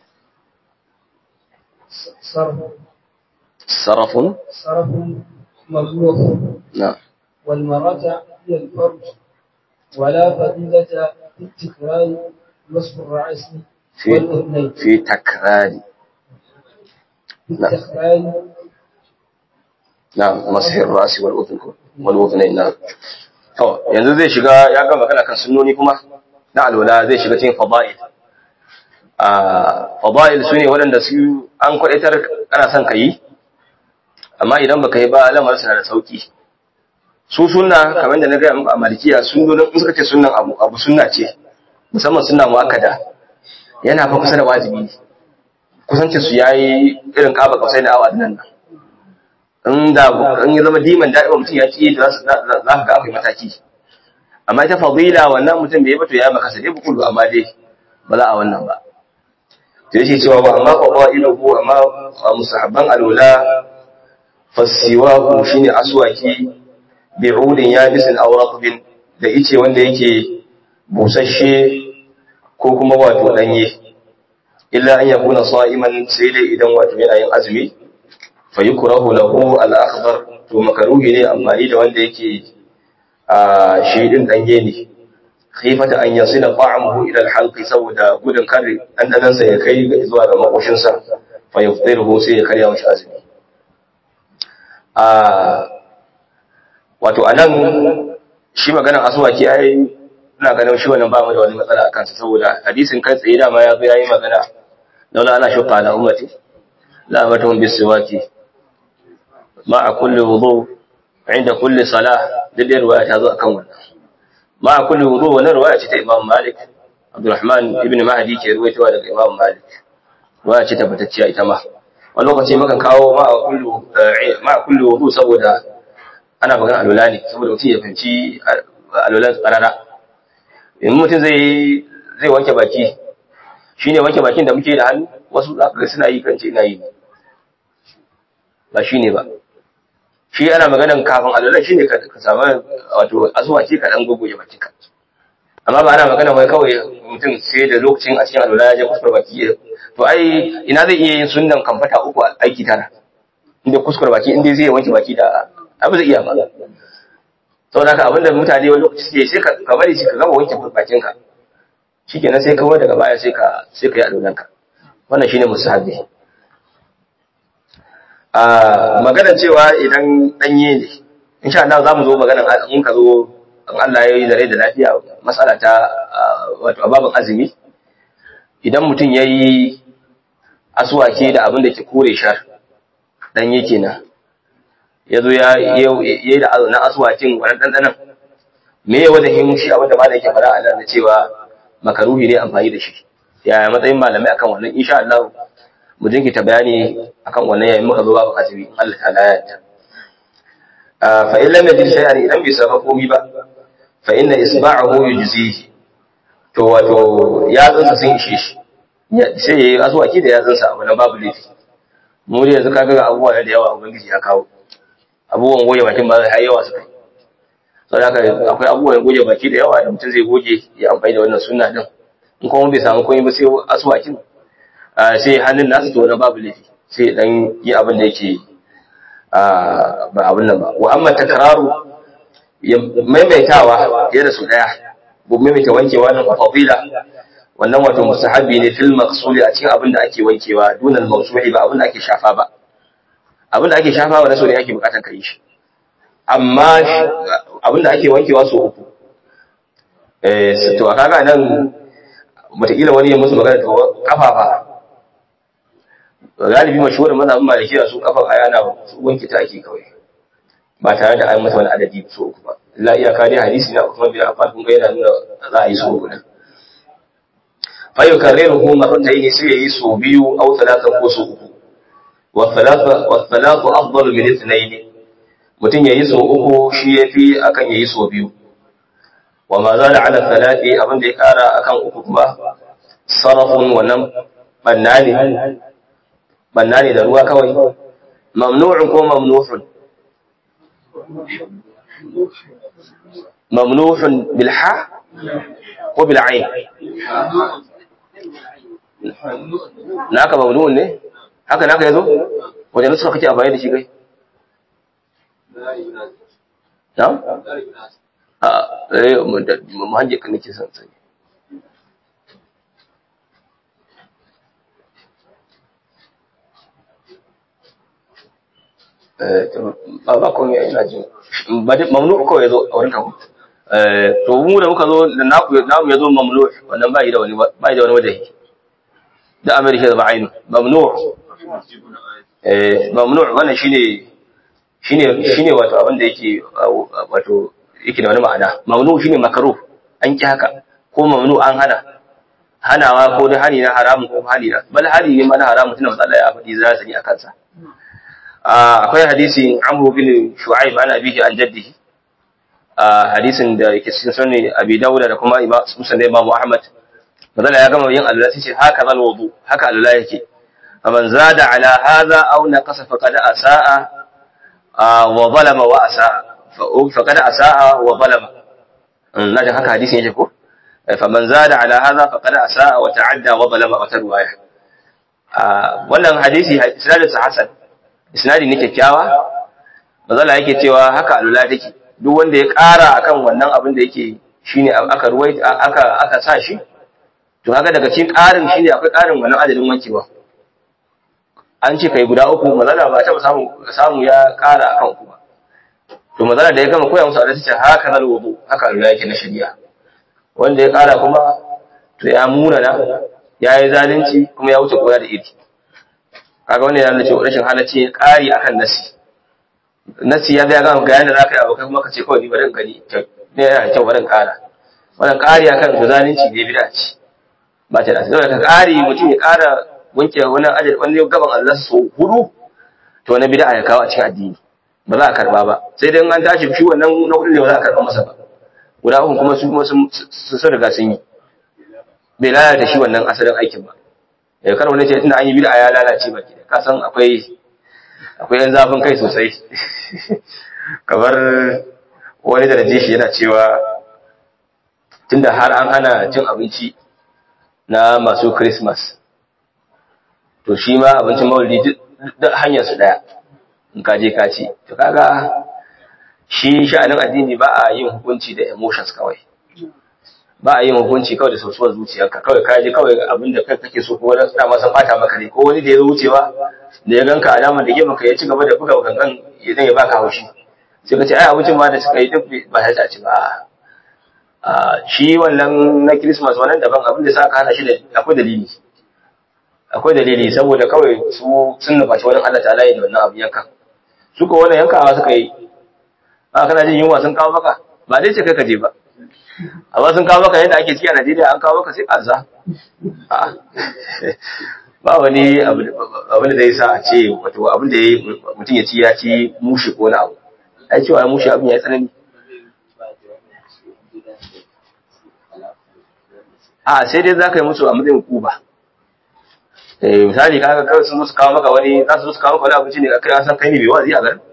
S2: صرف
S1: صرف
S2: صرف ممنوع
S1: نعم
S2: والمرجع هي الفرج ولا فضيلة في التكرار مسح الرأس
S1: في
S2: والأذنين
S1: في تكرار
S2: في التكرار
S1: نعم مسح الراس والأذن والأذنين نعم to yanzu zai shiga ya ga magana kan sunnoni kuma na alwala zai shiga cikin fada'il a fada'il sune waɗanda su an kwadaitar ana son ka yi amma idan baka yi ba lamar suna da sauki su sunna kamar da na gaya muku a malikiya sunnonin in suka ce sunnan abu abu sunna ce musamman sunna muakkada yana fa kusa da wajibi ne kusancin su yayi irin kaba kausai da awa nan nan in da in ya zama diman da'iwa mutum ya ci da za ka ga akwai mataki amma ita fadila wannan mutum bai yi ba to ya maka sai dai bukulu amma dai ba za a wannan ba to yace cewa ba amma qawailuhu amma musahabban alula fasiwahu shine aswaki bi'udin yabisin aw ratbin da ice wanda yake busasshe ko kuma wato danye illa an yakuna sa'iman sai dai idan wato yana yin azumi fa yukrahu lahu al-akhdar to makaruhi ne amfani da wanda yake a shi din danye ne khifata an yasila ta'amuhu ila al-halqi saboda gudun kare dandanan sa ya kai ga zuwa ga makoshin sa fa yuftiruhu sai ya karya mashi azumi a wato anan shi maganar aswaki ai ina ganin shi wannan ba mu da wani matsala akan sa saboda hadisin kai tsaye da ma ya zo yayi magana laula ana shuqa ala ummati la amatuhum bisiwaki ma'a kulli wudu inda kulli salah da riwaya ta zo akan wannan ma'a kulli wudu wannan riwaya ce ta Imam Malik Abdurrahman ibn Mahdi ke ruwaitowa daga Imam Malik riwaya ce tabbatacciya ita ma wani lokaci mukan kawo ma'a kulli ma'a kulli wudu saboda ana magana alwala ne saboda mutum ya fahimci alwalan tsarara in mutum zai zai wanke baki shine wanke bakin da muke da hannu wasu za ka ga suna yi kan ce ina yi ba shine ba shi ana maganan kafin alwala shine ka ka samu wato azuwa ce ka dan gogoje bakinka amma ba ana magana wai kawai mutum sai da lokacin a cikin alwala ya je kuskure baki to ai ina zai iya yin sunnan kamfata uku aiki tara inda kuskure baki inda zai wanke baki da abu zai iya ba saboda haka abinda mutane wani lokaci suke sai ka bari shi ka gama wanke bakinka shikenan sai kawai daga baya sai ka sai ka yi alwalanka wannan shine musahabi a maganar cewa idan danye ne insha Allah za mu zo maganar in ka zo in Allah ya yi da rai da lafiya matsala ta wato ababen azumi idan mutum ya yi asuwake da abin da ke kore shar danye kenan ya zo ya yi da na asuwakin wani ɗanɗanan me ya wajen shi abin da ma da yake fara a da cewa makaruhi ne amfani da shi yaya matsayin malamai akan wannan insha Allah mu jinkita bayani akan wannan yayin muka zo babu azumi Allah ta'ala ya yarda fa in lam yajid shay'an idan bai saba komai ba fa inna isba'ahu yujzihi to wato ya tsansa sun ishe shi sai yayi azwaki da ya tsansa wannan babu laifi mu da yanzu kaga abubuwa da yawa ubangiji ya kawo abubuwan goge bakin ba zai yawa suka saboda haka akwai abubuwan goge baki da yawa da mutum zai goge ya amfani da wannan sunna din in kuma bai samu komai ba sai aswakin sai hannun nasu to na babu laifi sai dan yi abin da yake ba abin nan ba wa amma takraru ya maimaitawa fiye da su daya ko maimaita wankewa nan fadila wannan wato mustahabi ne fil maqsuli a cikin abin da ake wankewa dunal mawsuhi ba abin da ake shafa ba abin da ake shafa wa so ne ake bukatar kai shi amma abin da ake wankewa so uku eh to kaga nan wataƙila wani ya musu magana to kafa kafafa galibi mashhurin mazhabin malikiya su kafa aya na wanke ta ake kawai ba tare da an masa wani adadi so uku ba la iyaka dai hadisi na Uthman bin Affan kun ga yana nuna za a yi so uku din fa yukarriruhu marratayn sai yayi so biyu aw thalathan ko so uku wa thalatha wa thalathu afdalu min ithnayn mutum yayi so uku shi yafi akan yayi so biyu wa ma zala ala thalathi abin da ya kara akan uku kuma sarafun wannan banna ne banna ne da ruwa kawai mamnu'un ko mamnuhun mamnuhun bil ha ko bil ain naka mamnu'un ne haka naka yazo wajen nuska kake amfani da shi kai na'am a eh mu hanje kan nake son sani ba ba komai ina jin ba dai mamnu ko yazo a wurin kawo eh to mu da muka zo da naku namu yazo mamnu wannan ba yi da wani ba yi da wani wajahi da amerika da ba'ainu mamnu eh mamnu wannan shine shine shine wato abin da yake wato yake da wani ma'ana mamnu shine makaruh an ki haka ko mamnu an hana hanawa ko da hani na haramun ko hani na bal hani ne mana haramun tunda matsala ya faɗi za su yi a kansa akwai hadisin Amr bin Shu'aib an abihi an jaddihi hadisin da yake cikin sunan Abi Dawud da kuma Imam Muslim Imam Ahmad manzo ya gama yin Allah sai ce haka zal wudu haka Allah yake faman zada ala hadha aw naqasa faqad asaa wa zalama wa asaa faqad asaa wa zalama na da haka hadisin yake ko faman zada ala hadha faqad asaa wa ta'adda wa zalama wa tarwaya wannan hadisi sanadin hasan isnadi ne kyakkyawa mazala yake cewa haka alula take duk wanda ya ƙara akan wannan abin da yake shine aka ruwai aka aka sa shi to kaga daga cikin ƙarin shine akwai ƙarin wannan adadin wankewa an ce kai guda uku mazala ba ta samu samu ya ƙara akan uku ba to mazala da ya gama koya musu adalci ce haka zal wudu haka alula yake na shari'a wanda ya ƙara kuma to ya munana ya yi zalunci kuma ya wuce koya da iri kaga wannan yana cewa rashin halacci ƙari akan nasi nasi ya ga ga yanda zaka yi abokai kuma ka ce kawai ni bari in gani ne yana kyau bari in ƙara wannan ƙari akan to zalunci ne bid'a ce ba ta da sai ka ƙari mutum ya ƙara wanke wani ajal wani gaban Allah so hudu to wani bid'a ya kawo a cikin addini ba za a karba ba sai dai an tashi shi wannan na hudu ne ba za a karba masa ba guda uku kuma su kuma sun riga sun yi bai lalata shi wannan asalin aikin ba ya kar wani ce tunda an yi bid'a ya lalace baki da kasan akwai akwai yan zafin kai sosai kamar wani da naje shi yana cewa tunda har an hana cin abinci na masu christmas to shi ma abincin maulidi duk hanyar su daya in ka je ka ci to kaga shi sha'anin addini ba a yin hukunci da emotions kawai ba a yin hukunci kawai da sosuwar zuciyarka kawai ka ji kawai abin da kai kake so ko wani dama san bata maka ne ko wani da ya zo wucewa da ya ganka alamar da gefen ka ya ci gaba da buga gangan idan ya baka haushi sai ka ce ai abincin ma da suka yi duk ba ta ci ba a shi wannan na Christmas wannan daban abin da saka hana shi da akwai dalili akwai dalili saboda kawai su sun nufaci wani Allah ta'ala ya da wannan abin yanka su ko wannan yankawa suka yi a kana jin yunwa sun kawo maka ba dai ce kai ka je ba amma sun kawo maka yadda ake ciki a Najeriya an kawo maka sai kaza ba wani abin da zai sa a ce wato abin da mutum ya ci ya ci mushi ko na abu ai cewa mushi abin ya yi tsanani a sai dai za ka yi musu a matsayin kuba eh misali kaga kawai sun musu kawo maka wani za su musu kawo maka wani abinci ne kai an san kai ne bai wazi a garin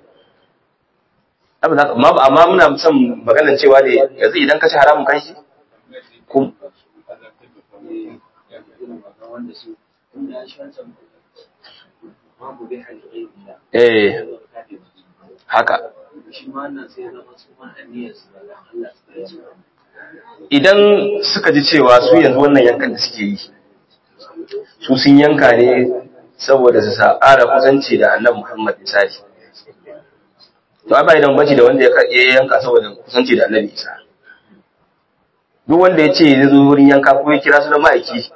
S1: amma muna son maganar cewa ne yanzu idan ka ci haramun kan shi kun eh haka idan suka ji cewa su yanzu wannan yankan da suke yi su sun yanka ne saboda su sa ƙara kusanci da annabi Muhammad misali to ai bai da bambanci da wanda ya yanka saboda kusanci da Annabi Isa duk wanda ya ce zai zo wurin yanka ko ya kira sunan ma'aiki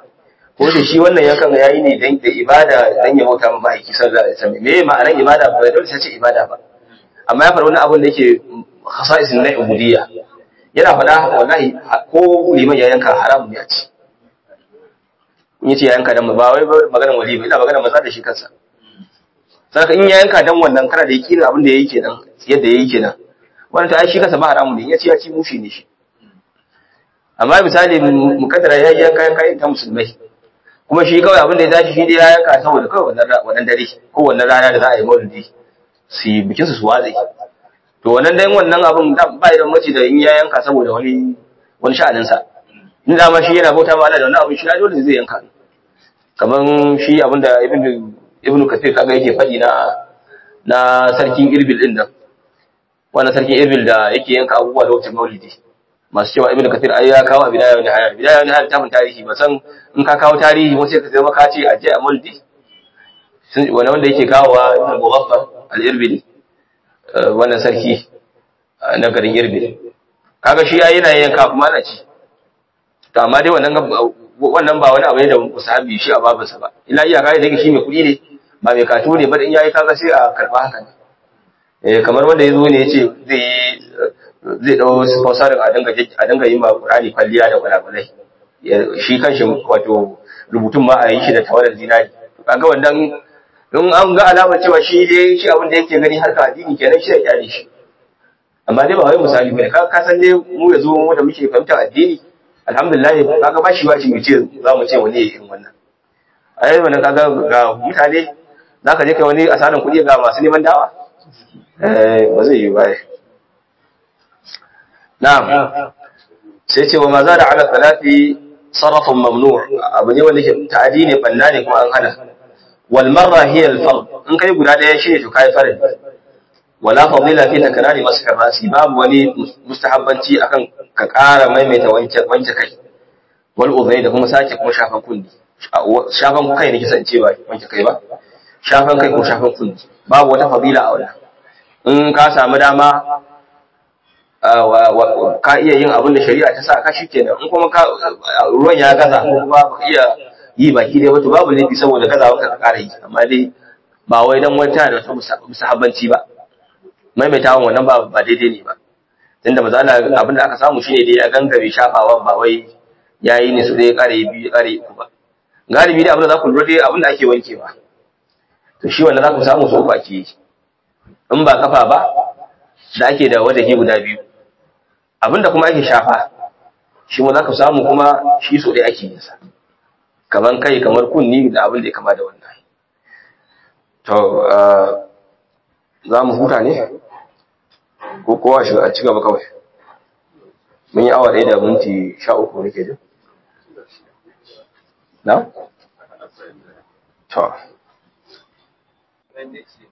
S1: ko da shi wannan yankan yayi ne dan da ibada dan ya bauta ma ma'aiki sallallahu alaihi wasallam me ma'anar ibada ba dole sai ce ibada ba amma ya faɗa wani abin da yake khasa'isin na ubudiyya yana faɗa wallahi ko liman ya yanka haram ne a ci in yace ya yanka dan ba wai maganar wali ba ina maganar maza da shi kansa saka in ya yanka dan wannan kana da yakinin abin da yayi kenan yadda yayi kenan wannan ta ai shi kansa ba haramu ne in yace ya ci mushi ne shi amma misali mukaddara ya yanka yanka ta musulmai kuma shi kawai abin da ya tashi shi dai ya yanka saboda kawai wannan dare ko wannan rana da za a yi maulidi su yi bikin su su watsi to wannan dai wannan abin da ba da mace da in ya yanka saboda wani wani sha'anin sa in da ma shi yana bauta ma Allah da wannan abin shi ya dole zai yanka kaman shi abin da ibnu ibnu kathir kaga yake faɗi na na sarkin irbil din nan wannan sarkin irbil da yake yanka abubuwa lokacin maulidi masu cewa ibnu kathir ai ya kawo bidaya wani haya bidaya wani haya tafin tarihi ba san in ka kawo tarihi wasu ka zama ka ce a je a maulidi wani wanda yake kawowa ibnu mughaffar al-irbili wannan sarki na garin irbil kaga shi ai yana yanka kuma ana ci to amma dai wannan wannan ba wani abu ne da musahabi shi a babansa ba illa iya kai da shi mai kuɗi ne ba mai katu ne ba in yayi kaga sai a karba haka ne eh kamar wanda yazo ne yace zai zai dawo sponsor a dinga a dinga yin ma Qur'ani kwalliya da gwalagwalai shi kanshi wato rubutun ma a yi shi da tawarar zinari kaga wannan in an ga alamar cewa shi dai shi abin da yake gani harka addini kenan shi ya kyale shi amma dai ba wai misali bane ka ka san dai mu yazo mu da muke fahimtar addini alhamdulillah kaga ba shi wace mu ce za mu ce wani ya irin wannan ai wannan kaga ga mutane zaka je kai wani asaran kuɗi ga masu neman dawa eh ba zai yi ba na'am sai ce wa ma za da ala salati sarrafun mamnu abu ne wanda ke ta'adi ne banna ne kuma an hana wal marra hiya al fard in kai guda daya shine to kai farin wala fadila fi takrari masaka rasi babu wani mustahabbanci akan ka ƙara maimaita wanke wanke kai wal udhai da kuma sake kuma shafan kunni shafan kai ne kisan cewa wanke kai ba shafan kai ko shafan kunni babu wata fadila a wannan in ka samu dama ka iya yin abin da shari'a ta sa ka shikenan in kuma ruwan ya gaza ko kuma ba iya yi baki dai wato babu laifi saboda gazawa ka ƙara yi amma dai ba wai dan wata da wata musahabbanci ba maimaitawan wannan ba ba daidai ne ba tunda maza ana abin da aka samu shine dai ya gangare shafawa ba wai yayi ne su dai ƙare biyu ƙare uku ba galibi dai abin da za ku lura dai abin da ake wankewa to shi wanda za ku samu su uku ake yi in ba kafa ba da ake da wadahi guda biyu abinda kuma ake shafa shi ma za ka samu kuma shi so dai ake yinsa kamar kai kamar kunni da abin da ya kama da wannan to za mu huta ne ko kowa shi a ci gaba kawai mun yi awa ɗaya da minti sha uku nake jin na? to